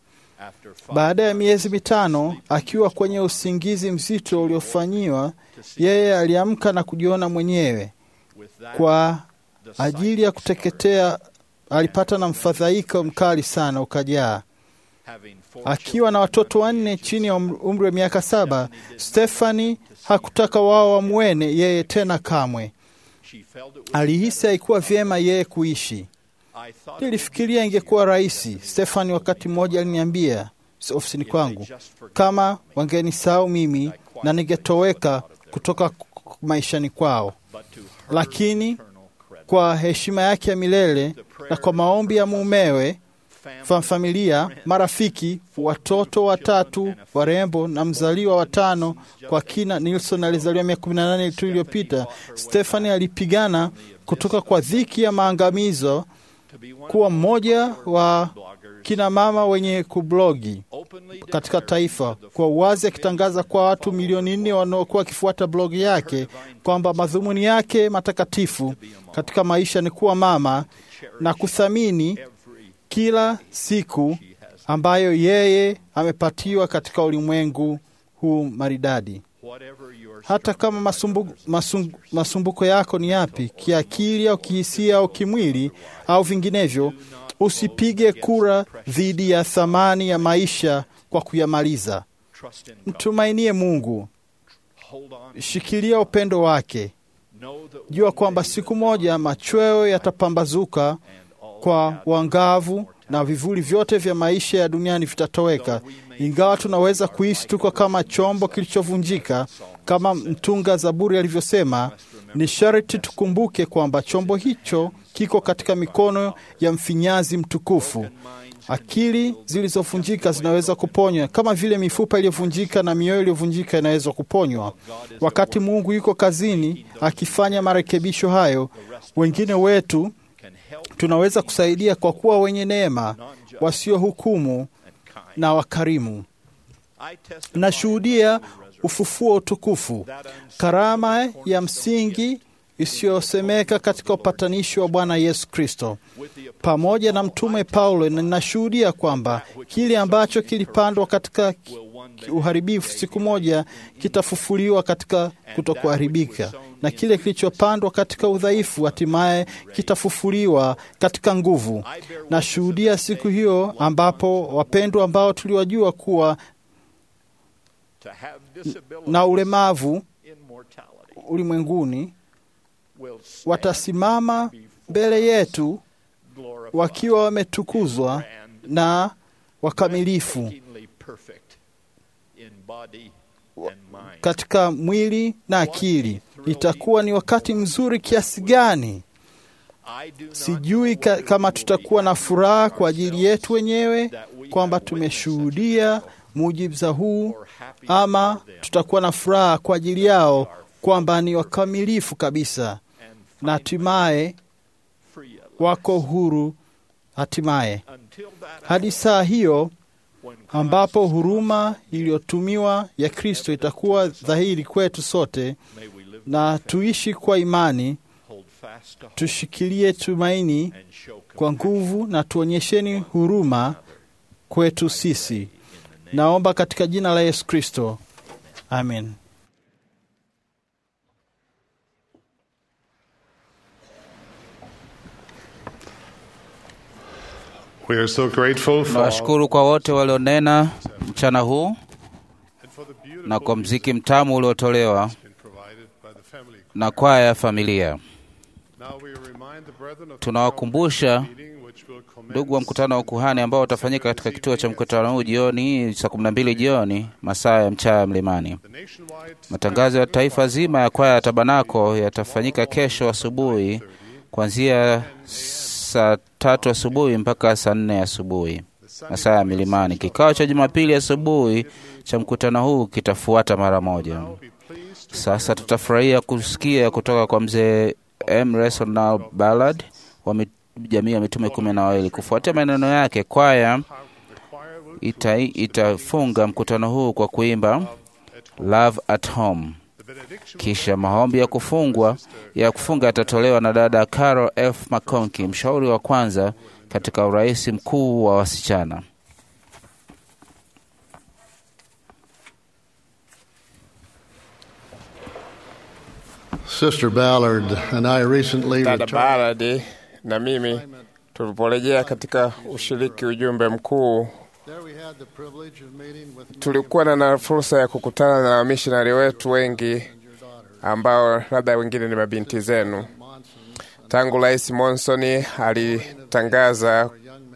Baada ya miezi mitano, akiwa kwenye usingizi mzito uliofanyiwa, yeye aliamka na kujiona mwenyewe kwa ajili ya kuteketea. Alipata na mfadhaiko mkali sana ukajaa. Akiwa na watoto wanne chini ya umri wa miaka saba, Stefani hakutaka wao wamwene yeye tena kamwe. Alihisi haikuwa vyema yeye kuishi. Nilifikiria ingekuwa rahisi. Stefani wakati mmoja aliniambia ofisini kwangu kama wangenisahau mimi na ningetoweka kutoka maishani kwao, lakini kwa heshima yake ya milele na kwa maombi ya mumewe, familia, marafiki, watoto watatu warembo na mzaliwa watano kwa kina. Nilson alizaliwa miaka kumi na nane tu iliyopita. Stefani alipigana kutoka kwa dhiki ya maangamizo kuwa mmoja wa kina mama wenye kublogi katika taifa, kwa uwazi akitangaza kwa watu milioni nne wanaokuwa wakifuata blogi yake kwamba madhumuni yake matakatifu katika maisha ni kuwa mama na kuthamini kila siku ambayo yeye amepatiwa katika ulimwengu huu maridadi. Hata kama masumbu, masum, masumbuko yako ni yapi, kiakili au kihisia au kimwili au vinginevyo, usipige kura dhidi ya thamani ya maisha kwa kuyamaliza. Mtumainie Mungu, shikilia upendo wake. Jua kwamba siku moja machweo yatapambazuka kwa uangavu na vivuli vyote vya maisha ya duniani vitatoweka. Ingawa tunaweza kuishi tuko kama chombo kilichovunjika, kama mtunga Zaburi alivyosema, ni sharti tukumbuke kwamba chombo hicho kiko katika mikono ya mfinyazi mtukufu. Akili zilizovunjika zinaweza kuponywa kama vile mifupa iliyovunjika na mioyo iliyovunjika inaweza kuponywa. Wakati Mungu yuko kazini akifanya marekebisho hayo, wengine wetu tunaweza kusaidia kwa kuwa wenye neema, wasiohukumu na wakarimu. Nashuhudia ufufuo utukufu, karama ya msingi isiyosemeka katika upatanisho wa Bwana Yesu Kristo. Pamoja na Mtume Paulo, ninashuhudia kwamba kile ambacho kilipandwa katika uharibifu siku moja kitafufuliwa katika kutokuharibika, na kile kilichopandwa katika udhaifu hatimaye kitafufuliwa katika nguvu. Nashuhudia siku hiyo ambapo wapendwa ambao tuliwajua kuwa na ulemavu ulimwenguni watasimama mbele yetu wakiwa wametukuzwa na wakamilifu katika mwili na akili. Itakuwa ni wakati mzuri kiasi gani! Sijui ka, kama tutakuwa na furaha kwa ajili yetu wenyewe kwamba tumeshuhudia muujiza huu, ama tutakuwa na furaha kwa ajili yao kwamba ni wakamilifu kabisa na hatimaye wako huru hatimaye. Hadi saa hiyo ambapo huruma iliyotumiwa ya Kristo itakuwa dhahiri kwetu sote, na tuishi kwa imani, tushikilie tumaini kwa nguvu, na tuonyesheni huruma kwetu sisi. Naomba katika jina la Yesu Kristo, amen. We are so grateful for Nawashukuru kwa wote walionena mchana huu na kwa mziki mtamu uliotolewa na kwaya ya familia. Tunawakumbusha ndugu wa mkutano wa ukuhani ambao utafanyika katika kituo cha mkutano huu jioni hii saa kumi na mbili jioni masaa ya mchana mlimani. Matangazo ya taifa zima ya kwaya ya Tabanako yatafanyika kesho asubuhi kuanzia saa tatu asubuhi mpaka saa nne asubuhi masaa ya milimani. Kikao cha Jumapili asubuhi cha mkutano huu kitafuata mara moja. Sasa tutafurahia kusikia kutoka kwa mzee M. Resonal Ballard wa jamii ya mitume kumi na wawili. Kufuatia maneno yake, kwaya ita, itafunga mkutano huu kwa kuimba Love at Home. Kisha maombi ya kufungwa ya kufunga yatatolewa na dada Carol F. McConkie, mshauri wa kwanza katika urais mkuu wa wasichana. Sister Ballard and I recently Dada returned Ballard na mimi tuliporejea katika ushiriki ujumbe mkuu, tulikuwa na na fursa ya kukutana na wamishonari wetu wengi ambao labda wengine ni mabinti zenu. Tangu Rais Monson alitangaza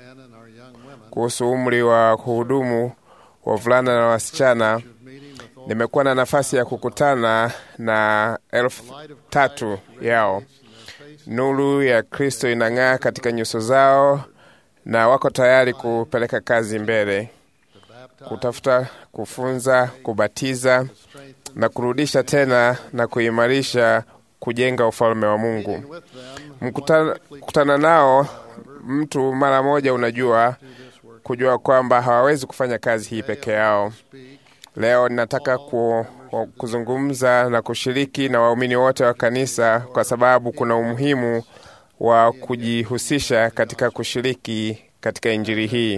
kuhusu umri wa kuhudumu wavulana na wasichana, nimekuwa na nafasi ya kukutana na elfu tatu yao. Nuru ya Kristo inang'aa katika nyuso zao na wako tayari kupeleka kazi mbele, kutafuta, kufunza, kubatiza na kurudisha tena na kuimarisha, kujenga ufalme wa Mungu. Mkutana, kutana nao mtu mara moja, unajua kujua kwamba hawawezi kufanya kazi hii peke yao. Leo ninataka ku, kuzungumza na kushiriki na waumini wote wa kanisa, kwa sababu kuna umuhimu wa kujihusisha katika kushiriki katika injili hii,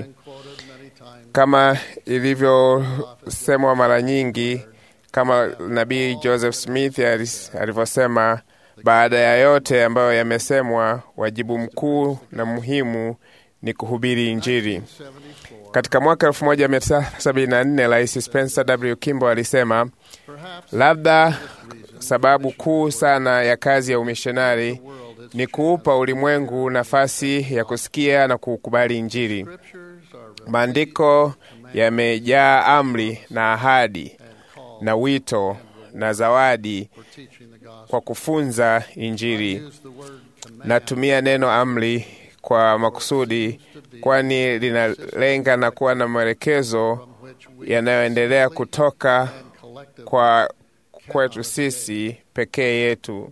kama ilivyosemwa mara nyingi, kama nabii Joseph Smith alivyosema, baada ya yote ambayo yamesemwa, wajibu mkuu na muhimu ni kuhubiri injili. Katika mwaka 1974 Rais Spencer W. Kimball alisema, labda sababu kuu sana ya kazi ya umishonari ni kuupa ulimwengu nafasi ya kusikia na kukubali Injili. Maandiko yamejaa amri na ahadi na wito na zawadi kwa kufunza Injili. Natumia neno amri kwa makusudi, kwani linalenga na kuwa na maelekezo yanayoendelea kutoka kwa kwetu sisi pekee yetu.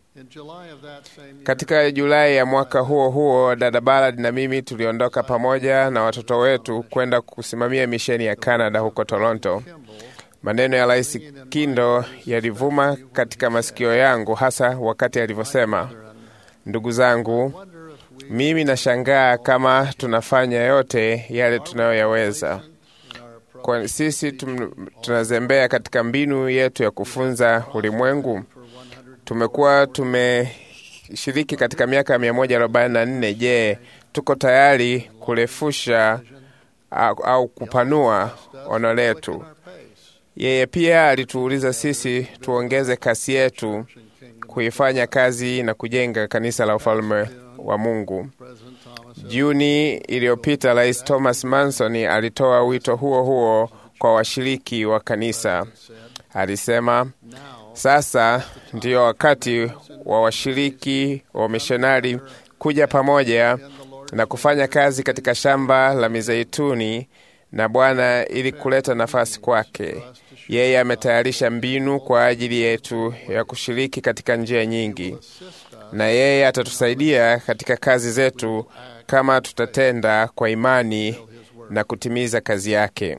Katika Julai ya mwaka huo huo, dada Ballard na mimi tuliondoka pamoja na watoto wetu kwenda kusimamia misheni ya Canada huko Toronto. Maneno ya Rais Kindo yalivuma katika masikio yangu, hasa wakati alivyosema, ndugu zangu, mimi nashangaa kama tunafanya yote yale tunayoyaweza kwa sisi tum, tunazembea katika mbinu yetu ya kufunza ulimwengu. Tumekuwa tumeshiriki katika miaka mia moja arobaini na nne. Je, tuko tayari kurefusha au, au kupanua ono letu? Yeye pia alituuliza sisi tuongeze kasi yetu kuifanya kazi na kujenga kanisa la ufalme wa Mungu. Juni iliyopita Rais Thomas Manson alitoa wito huo huo kwa washiriki wa kanisa. Alisema, sasa ndiyo wakati wa washiriki wa mishonari kuja pamoja na kufanya kazi katika shamba la mizeituni na Bwana ili kuleta nafasi kwake. Yeye ametayarisha mbinu kwa ajili yetu ya kushiriki katika njia nyingi, na yeye atatusaidia katika kazi zetu kama tutatenda kwa imani na kutimiza kazi yake.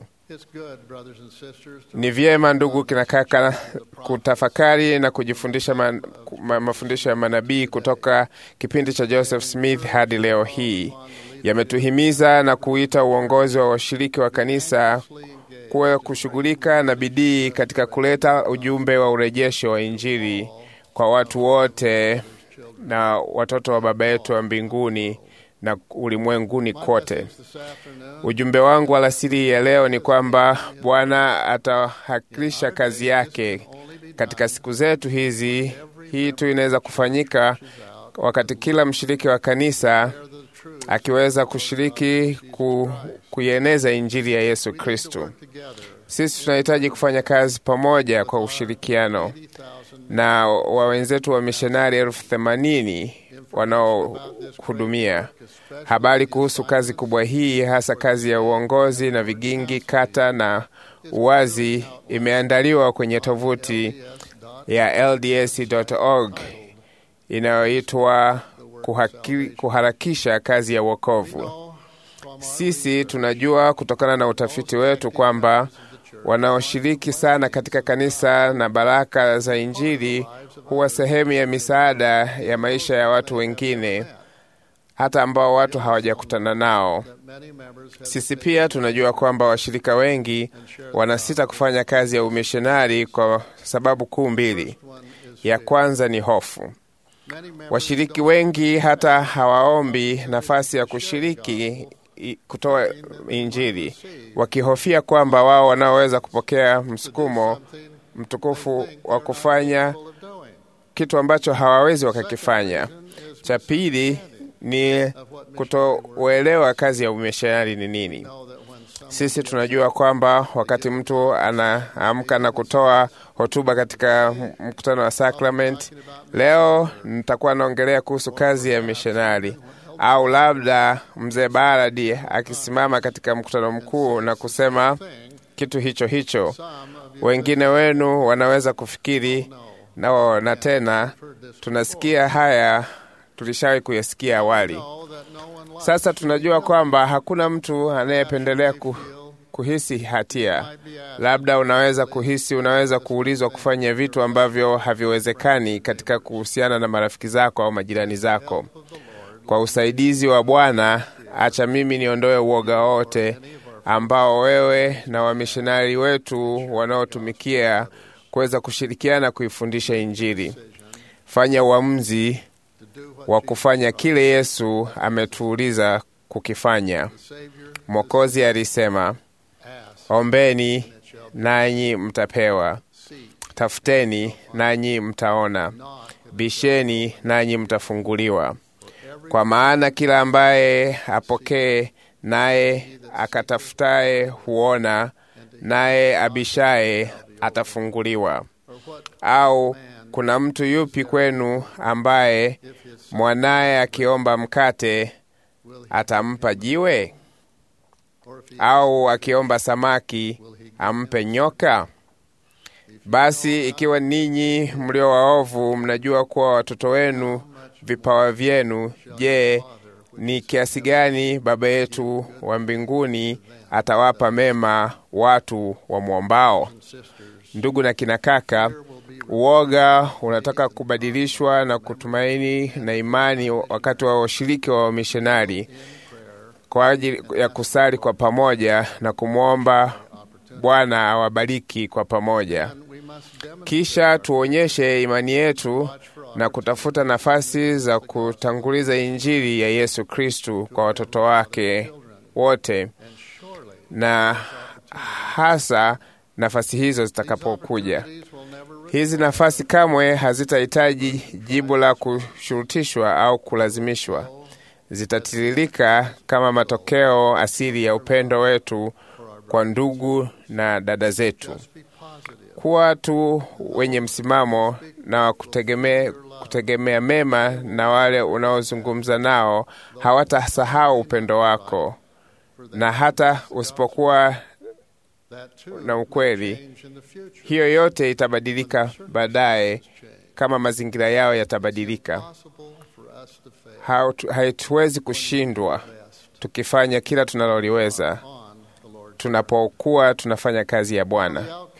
Ni vyema ndugu kina kaka, kutafakari na kujifundisha ma, ma, mafundisho ya manabii kutoka kipindi cha Joseph Smith hadi leo hii. Yametuhimiza na kuita uongozi wa washiriki wa kanisa kuwa kushughulika na bidii katika kuleta ujumbe wa urejesho wa Injili kwa watu wote na watoto wa Baba yetu wa mbinguni na ulimwenguni kote. Ujumbe wangu alasiri ya leo ni kwamba Bwana atahakilisha kazi yake katika siku zetu hizi. Hii tu inaweza kufanyika wakati kila mshiriki wa kanisa akiweza kushiriki ku, kuieneza injili ya Yesu Kristo. Sisi tunahitaji kufanya kazi pamoja kwa ushirikiano na wa wenzetu wa mishonari elfu themanini wanaohudumia. Habari kuhusu kazi kubwa hii, hasa kazi ya uongozi na vigingi, kata na uwazi, imeandaliwa kwenye tovuti ya LDS.org inayoitwa kuharakisha kazi ya wokovu. Sisi tunajua kutokana na utafiti wetu kwamba wanaoshiriki sana katika kanisa na baraka za Injili huwa sehemu ya misaada ya maisha ya watu wengine, hata ambao watu hawajakutana nao. Sisi pia tunajua kwamba washirika wengi wanasita kufanya kazi ya umishonari kwa sababu kuu mbili. Ya kwanza ni hofu. Washiriki wengi hata hawaombi nafasi ya kushiriki i- kutoa Injili, wakihofia kwamba wao wanaoweza kupokea msukumo mtukufu wa kufanya kitu ambacho hawawezi wakakifanya. Cha pili ni kutouelewa kazi ya umishonari ni nini. Sisi tunajua kwamba wakati mtu anaamka na kutoa hotuba katika mkutano wa Sacrament, leo nitakuwa naongelea kuhusu kazi ya mishonari, au labda mzee Baradi akisimama katika mkutano mkuu na kusema kitu hicho hicho. Wengine wenu wanaweza kufikiri na, na tena tunasikia haya tulishawahi kuyasikia awali. Sasa tunajua kwamba hakuna mtu anayependelea ku, kuhisi hatia. Labda unaweza kuhisi, unaweza kuulizwa kufanya vitu ambavyo haviwezekani katika kuhusiana na marafiki zako au majirani zako. Kwa usaidizi wa Bwana, acha mimi niondoe uoga wote ambao wewe na wamishonari wetu wanaotumikia kuweza kushirikiana kuifundisha Injili. Fanya uamuzi wa kufanya kile Yesu ametuuliza kukifanya. Mwokozi alisema, ombeni nanyi mtapewa, tafuteni nanyi mtaona, bisheni nanyi mtafunguliwa. Kwa maana kila ambaye apokee naye akatafutaye huona, naye abishaye atafunguliwa. Au kuna mtu yupi kwenu ambaye mwanaye akiomba mkate atampa jiwe? Au akiomba samaki ampe nyoka? Basi ikiwa ninyi mlio waovu mnajua kuwa watoto wenu vipawa vyenu, je, ni kiasi gani Baba yetu wa mbinguni atawapa mema watu wamwombao? Ndugu na kina kaka, uoga unataka kubadilishwa na kutumaini na imani wakati wa washiriki wa wamishonari kwa ajili ya kusali kwa pamoja na kumwomba Bwana awabariki kwa pamoja. Kisha tuonyeshe imani yetu na kutafuta nafasi za kutanguliza Injili ya Yesu Kristu kwa watoto wake wote, na hasa nafasi hizo zitakapokuja. Hizi nafasi kamwe hazitahitaji jibu la kushurutishwa au kulazimishwa. Zitatiririka kama matokeo asili ya upendo wetu kwa ndugu na dada zetu. Kuwa tu wenye msimamo na wa kutegemea, kutegemea mema, na wale unaozungumza nao hawatasahau upendo wako, na hata usipokuwa na ukweli, hiyo yote itabadilika baadaye kama mazingira yao yatabadilika. Hatuwezi kushindwa tukifanya kila tunaloliweza tunapokuwa tunafanya kazi ya Bwana.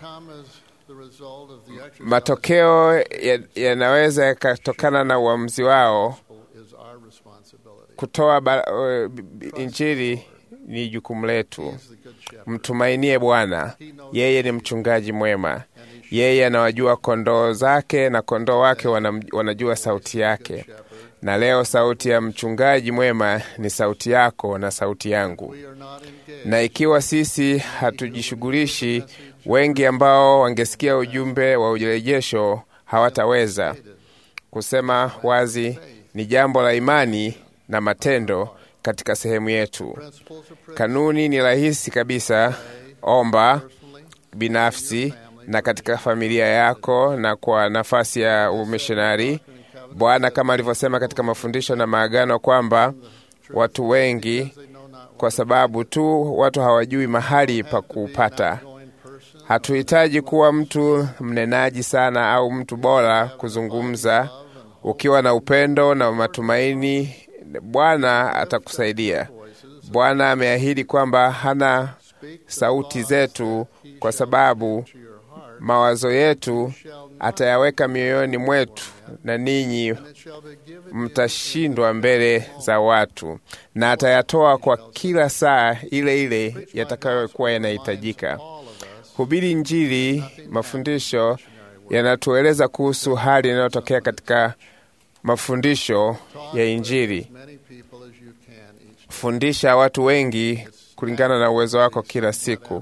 Matokeo yanaweza ya yakatokana na uamuzi wao. Kutoa uh, Injili ni jukumu letu. Mtumainie Bwana, yeye ni mchungaji mwema. Yeye anawajua kondoo zake na kondoo wake wanajua sauti yake. Na leo sauti ya mchungaji mwema ni sauti yako na sauti yangu. Na ikiwa sisi hatujishughulishi, wengi ambao wangesikia ujumbe wa urejesho hawataweza kusema wazi. Ni jambo la imani na matendo katika sehemu yetu. Kanuni ni rahisi kabisa: omba binafsi na katika familia yako na kwa nafasi ya umishonari. Bwana kama alivyosema katika mafundisho na maagano kwamba watu wengi, kwa sababu tu watu hawajui mahali pa kuupata. Hatuhitaji kuwa mtu mnenaji sana au mtu bora kuzungumza. Ukiwa na upendo na matumaini, Bwana atakusaidia. Bwana ameahidi kwamba hana sauti zetu, kwa sababu mawazo yetu atayaweka mioyoni mwetu, na ninyi mtashindwa mbele za watu, na atayatoa kwa kila saa ile ile yatakayokuwa yanahitajika. Hubiri Injili, mafundisho yanatueleza kuhusu hali inayotokea katika mafundisho ya Injili. Fundisha watu wengi kulingana na uwezo wako kila siku.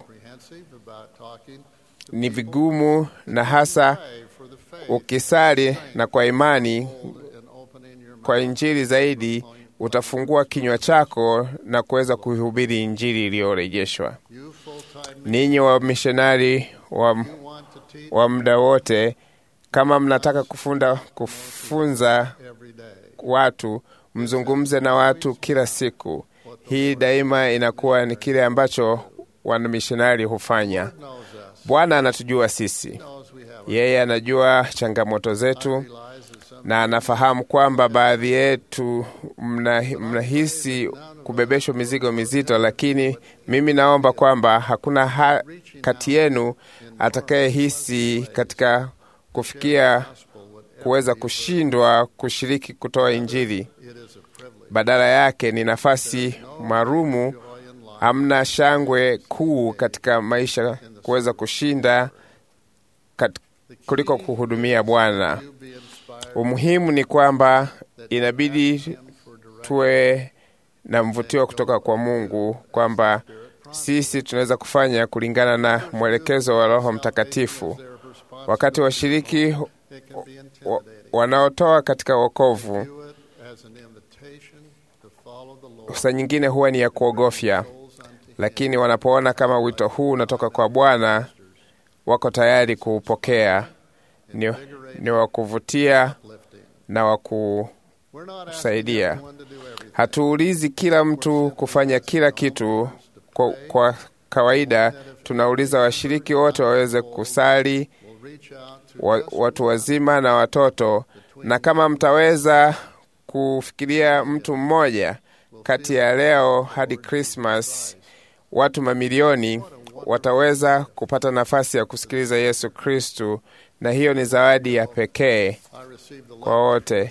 Ni vigumu na hasa ukisali na kwa imani kwa Injili zaidi, utafungua kinywa chako na kuweza kuihubiri Injili iliyorejeshwa. Ninyi wamishonari wa, wa muda wote, kama mnataka kufunda, kufunza watu, mzungumze na watu kila siku. Hii daima inakuwa ni kile ambacho wanamishonari hufanya. Bwana anatujua sisi, yeye anajua changamoto zetu na anafahamu kwamba baadhi yetu mnahisi mna kubebeshwa mizigo mizito, lakini mimi naomba kwamba hakuna ha kati yenu atakayehisi katika kufikia kuweza kushindwa kushiriki kutoa Injili. Badala yake ni nafasi maalumu. Hamna shangwe kuu katika maisha kuweza kushinda kat, kuliko kuhudumia Bwana. Umuhimu ni kwamba inabidi tuwe na mvutio kutoka kwa Mungu kwamba sisi tunaweza kufanya kulingana na mwelekezo wa Roho Mtakatifu. Wakati washiriki wa, wanaotoa katika wokovu, saa nyingine huwa ni ya kuogofya, lakini wanapoona kama wito huu unatoka kwa Bwana, wako tayari kuupokea. Ni, ni wa kuvutia na wa kusaidia. Hatuulizi kila mtu kufanya kila kitu kwa, kwa kawaida tunauliza washiriki wote waweze kusali, wa, watu wazima na watoto, na kama mtaweza kufikiria mtu mmoja kati ya leo hadi Krismas, watu mamilioni wataweza kupata nafasi ya kusikiliza Yesu Kristu, na hiyo ni zawadi ya pekee kwa wote.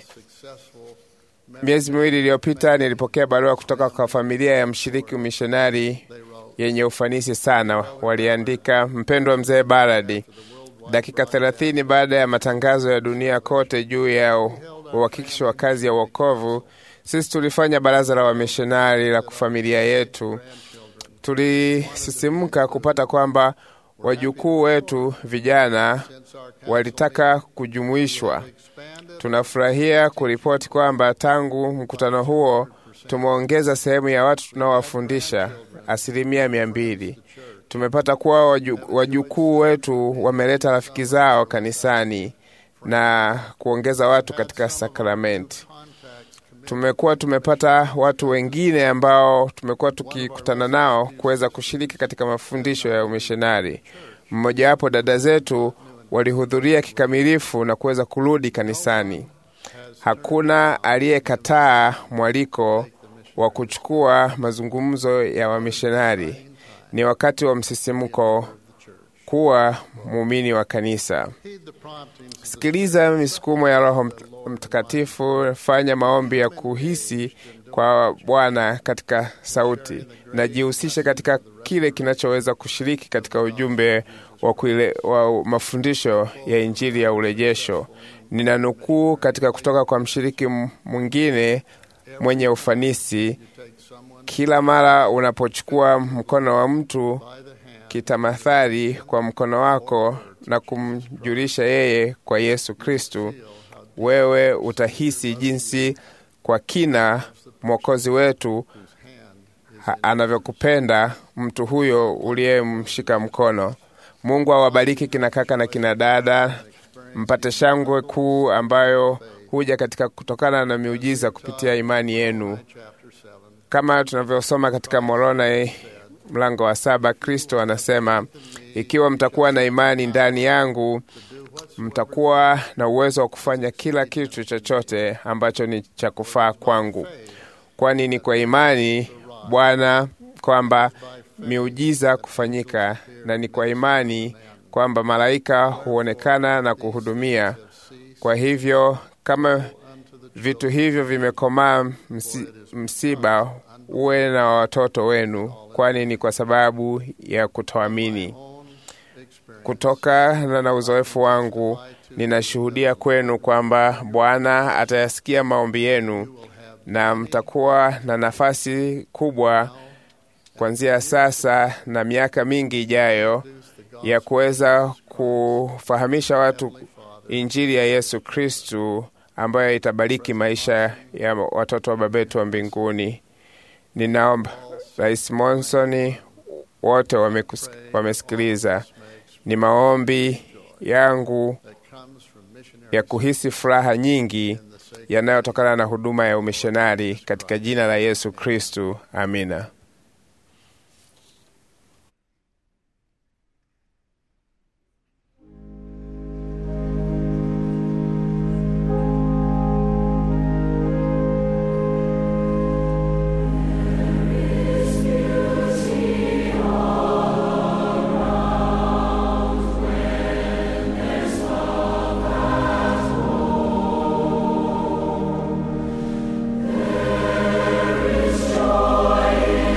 Miezi miwili iliyopita nilipokea barua kutoka kwa familia ya mshiriki umishonari yenye ufanisi sana. Waliandika, mpendwa mzee Baradi, dakika thelathini baada ya matangazo ya dunia kote juu ya uhakikisho wa kazi ya uokovu, sisi tulifanya baraza la wamishonari la familia yetu. Tulisisimka kupata kwamba wajukuu wetu vijana walitaka kujumuishwa. Tunafurahia kuripoti kwamba tangu mkutano huo tumeongeza sehemu ya watu tunaowafundisha asilimia mia mbili. Tumepata kuwa wajukuu wetu wameleta rafiki zao kanisani na kuongeza watu katika sakramenti. Tumekuwa tumepata watu wengine ambao tumekuwa tukikutana nao kuweza kushiriki katika mafundisho ya umishonari. Mmojawapo dada zetu walihudhuria kikamilifu na kuweza kurudi kanisani. Hakuna aliyekataa mwaliko wa kuchukua mazungumzo ya wamishonari. Ni wakati wa msisimko kuwa muumini wa kanisa. Sikiliza misukumo ya Roho Mtakatifu, fanya maombi ya kuhisi kwa Bwana katika sauti, na jihusishe katika kile kinachoweza kushiriki katika ujumbe wa, kuile, wa mafundisho ya Injili ya urejesho. Nina nukuu katika kutoka kwa mshiriki mwingine mwenye ufanisi: kila mara unapochukua mkono wa mtu kitamathali kwa mkono wako na kumjulisha yeye kwa Yesu Kristu, wewe utahisi jinsi kwa kina Mwokozi wetu anavyokupenda mtu huyo uliyemshika mkono. Mungu awabariki kina kaka na kina dada, mpate shangwe kuu ambayo huja katika kutokana na miujiza kupitia imani yenu, kama tunavyosoma katika Moroni mlango wa saba. Kristo anasema, ikiwa mtakuwa na imani ndani yangu, mtakuwa na uwezo wa kufanya kila kitu chochote ambacho ni cha kufaa kwangu, kwani ni kwa imani Bwana kwamba miujiza kufanyika, na ni kwa imani kwamba malaika huonekana na kuhudumia. Kwa hivyo kama vitu hivyo vimekomaa, msi, msiba uwe na watoto wenu, kwani ni kwa sababu ya kutoamini. Kutokana na uzoefu wangu, ninashuhudia kwenu kwamba Bwana atayasikia maombi yenu na mtakuwa na nafasi kubwa kuanzia sasa na miaka mingi ijayo ya kuweza kufahamisha watu Injili ya Yesu Kristu ambayo itabariki maisha ya watoto wa Baba yetu wa mbinguni. Ninaomba Rais Monsoni wote wamekus- wamesikiliza. Ni maombi yangu ya kuhisi furaha nyingi yanayotokana na huduma ya umishonari katika jina la Yesu Kristu. Amina. There is joy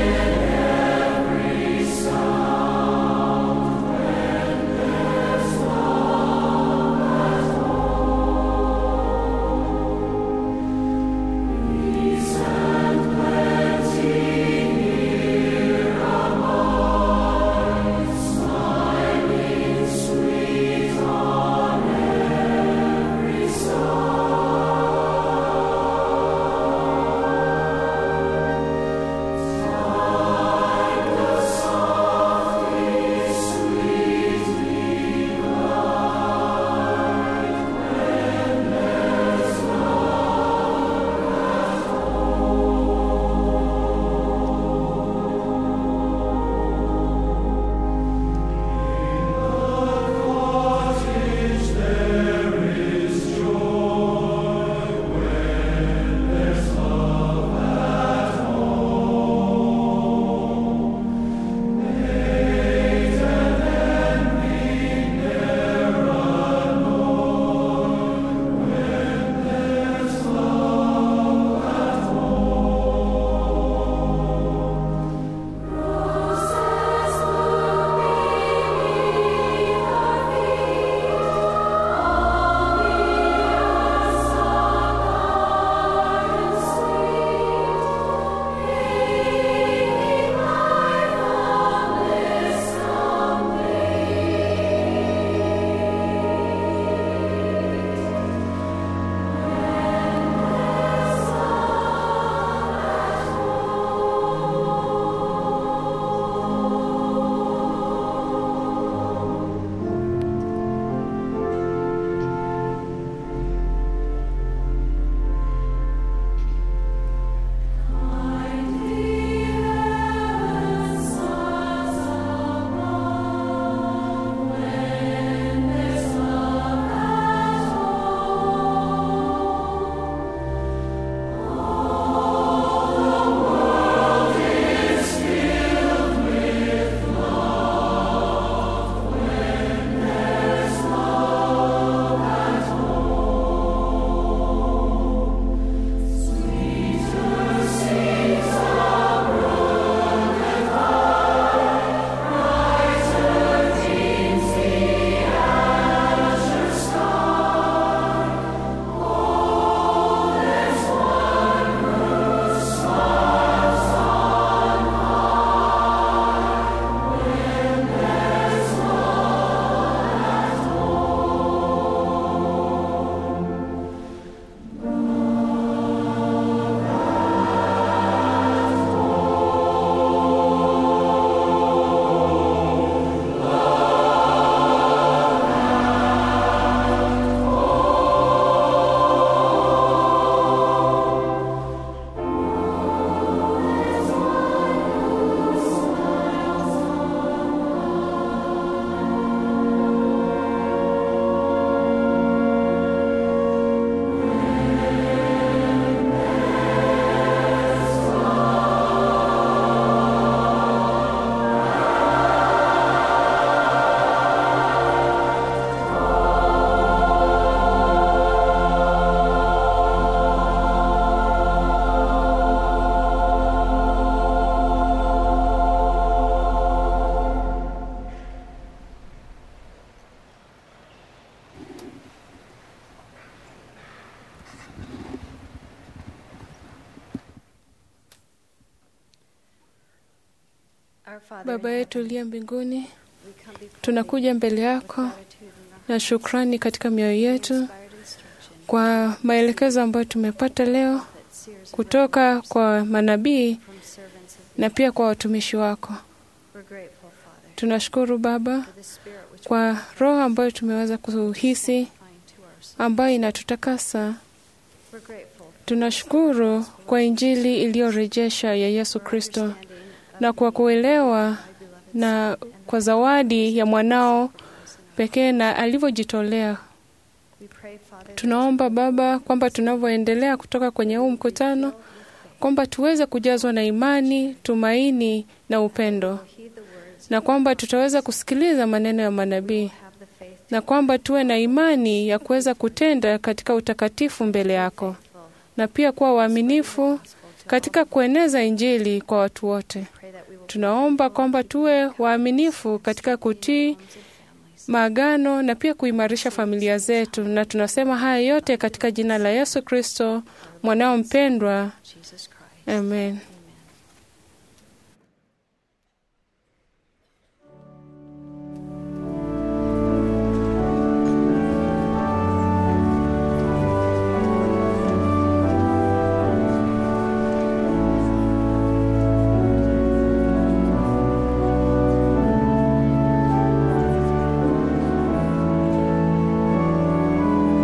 Baba yetu uliye mbinguni, tunakuja mbele yako na shukrani katika mioyo yetu kwa maelekezo ambayo tumepata leo kutoka kwa manabii na pia kwa watumishi wako. Tunashukuru Baba kwa roho ambayo tumeweza kuhisi ambayo inatutakasa. Tunashukuru kwa Injili iliyorejesha ya Yesu Kristo na kwa kuelewa na kwa zawadi ya mwanao pekee na alivyojitolea. Tunaomba Baba kwamba tunavyoendelea kutoka kwenye huu mkutano kwamba tuweze kujazwa na imani, tumaini na upendo, na kwamba tutaweza kusikiliza maneno ya manabii, na kwamba tuwe na imani ya kuweza kutenda katika utakatifu mbele yako, na pia kuwa waaminifu katika kueneza Injili kwa watu wote. Tunaomba kwamba tuwe waaminifu katika kutii maagano na pia kuimarisha familia zetu, na tunasema haya yote katika jina la Yesu Kristo mwanao mpendwa, amen.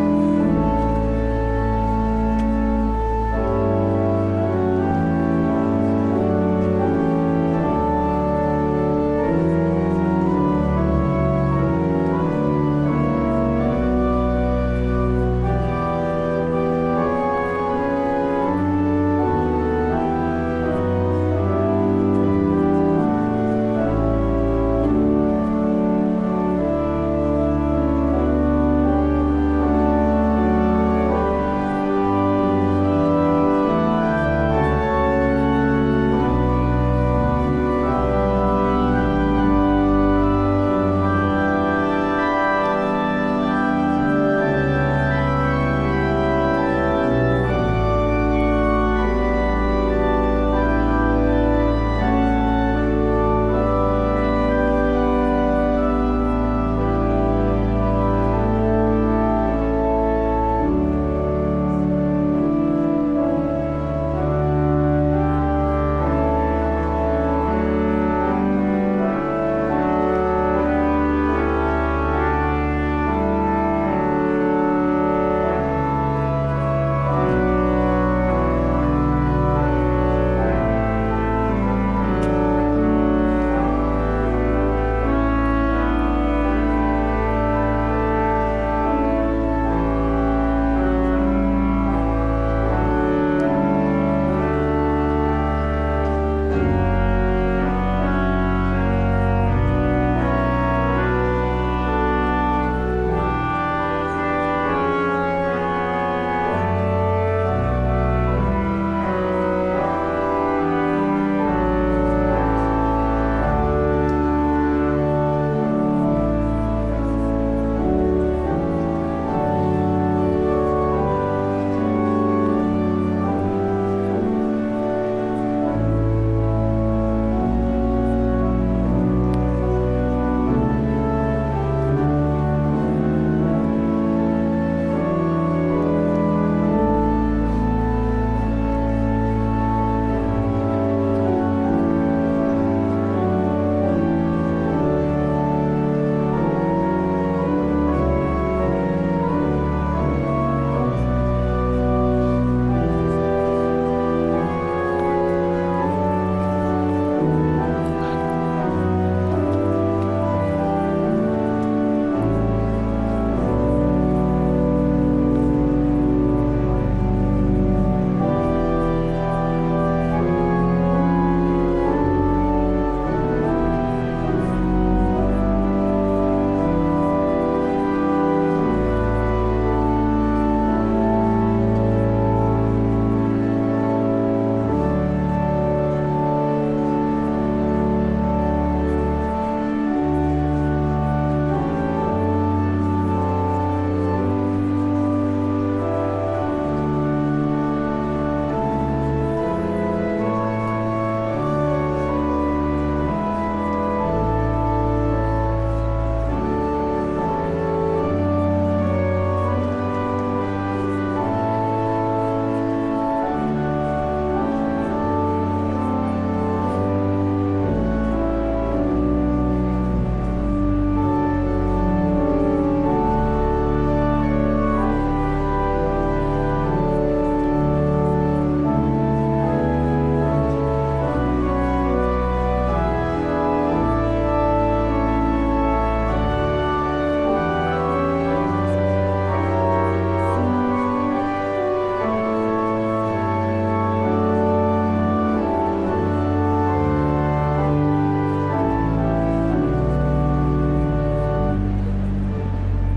Thank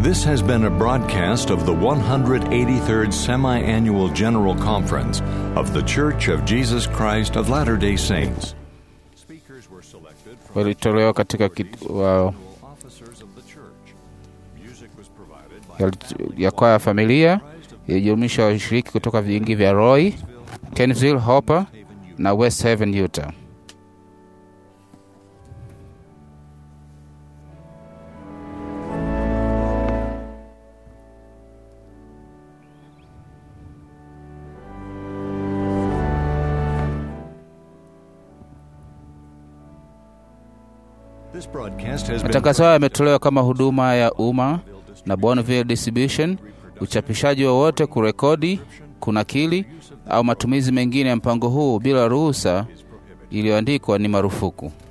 This has been a broadcast of the 183rd Semi Annual General Conference of The Church of Jesus Christ of Latter day Saints. walitolewa katika kit, wa, ya, ya kwaya ya familia ilijumuisha washiriki kutoka vingi vya Roy, Kenville, Hopper na West Haven, Utah. This broadcast has been Matangazo haya yametolewa kama huduma ya umma na Bonneville Distribution. Uchapishaji wowote, kurekodi, kunakili au matumizi mengine ya mpango huu bila ruhusa iliyoandikwa ni marufuku.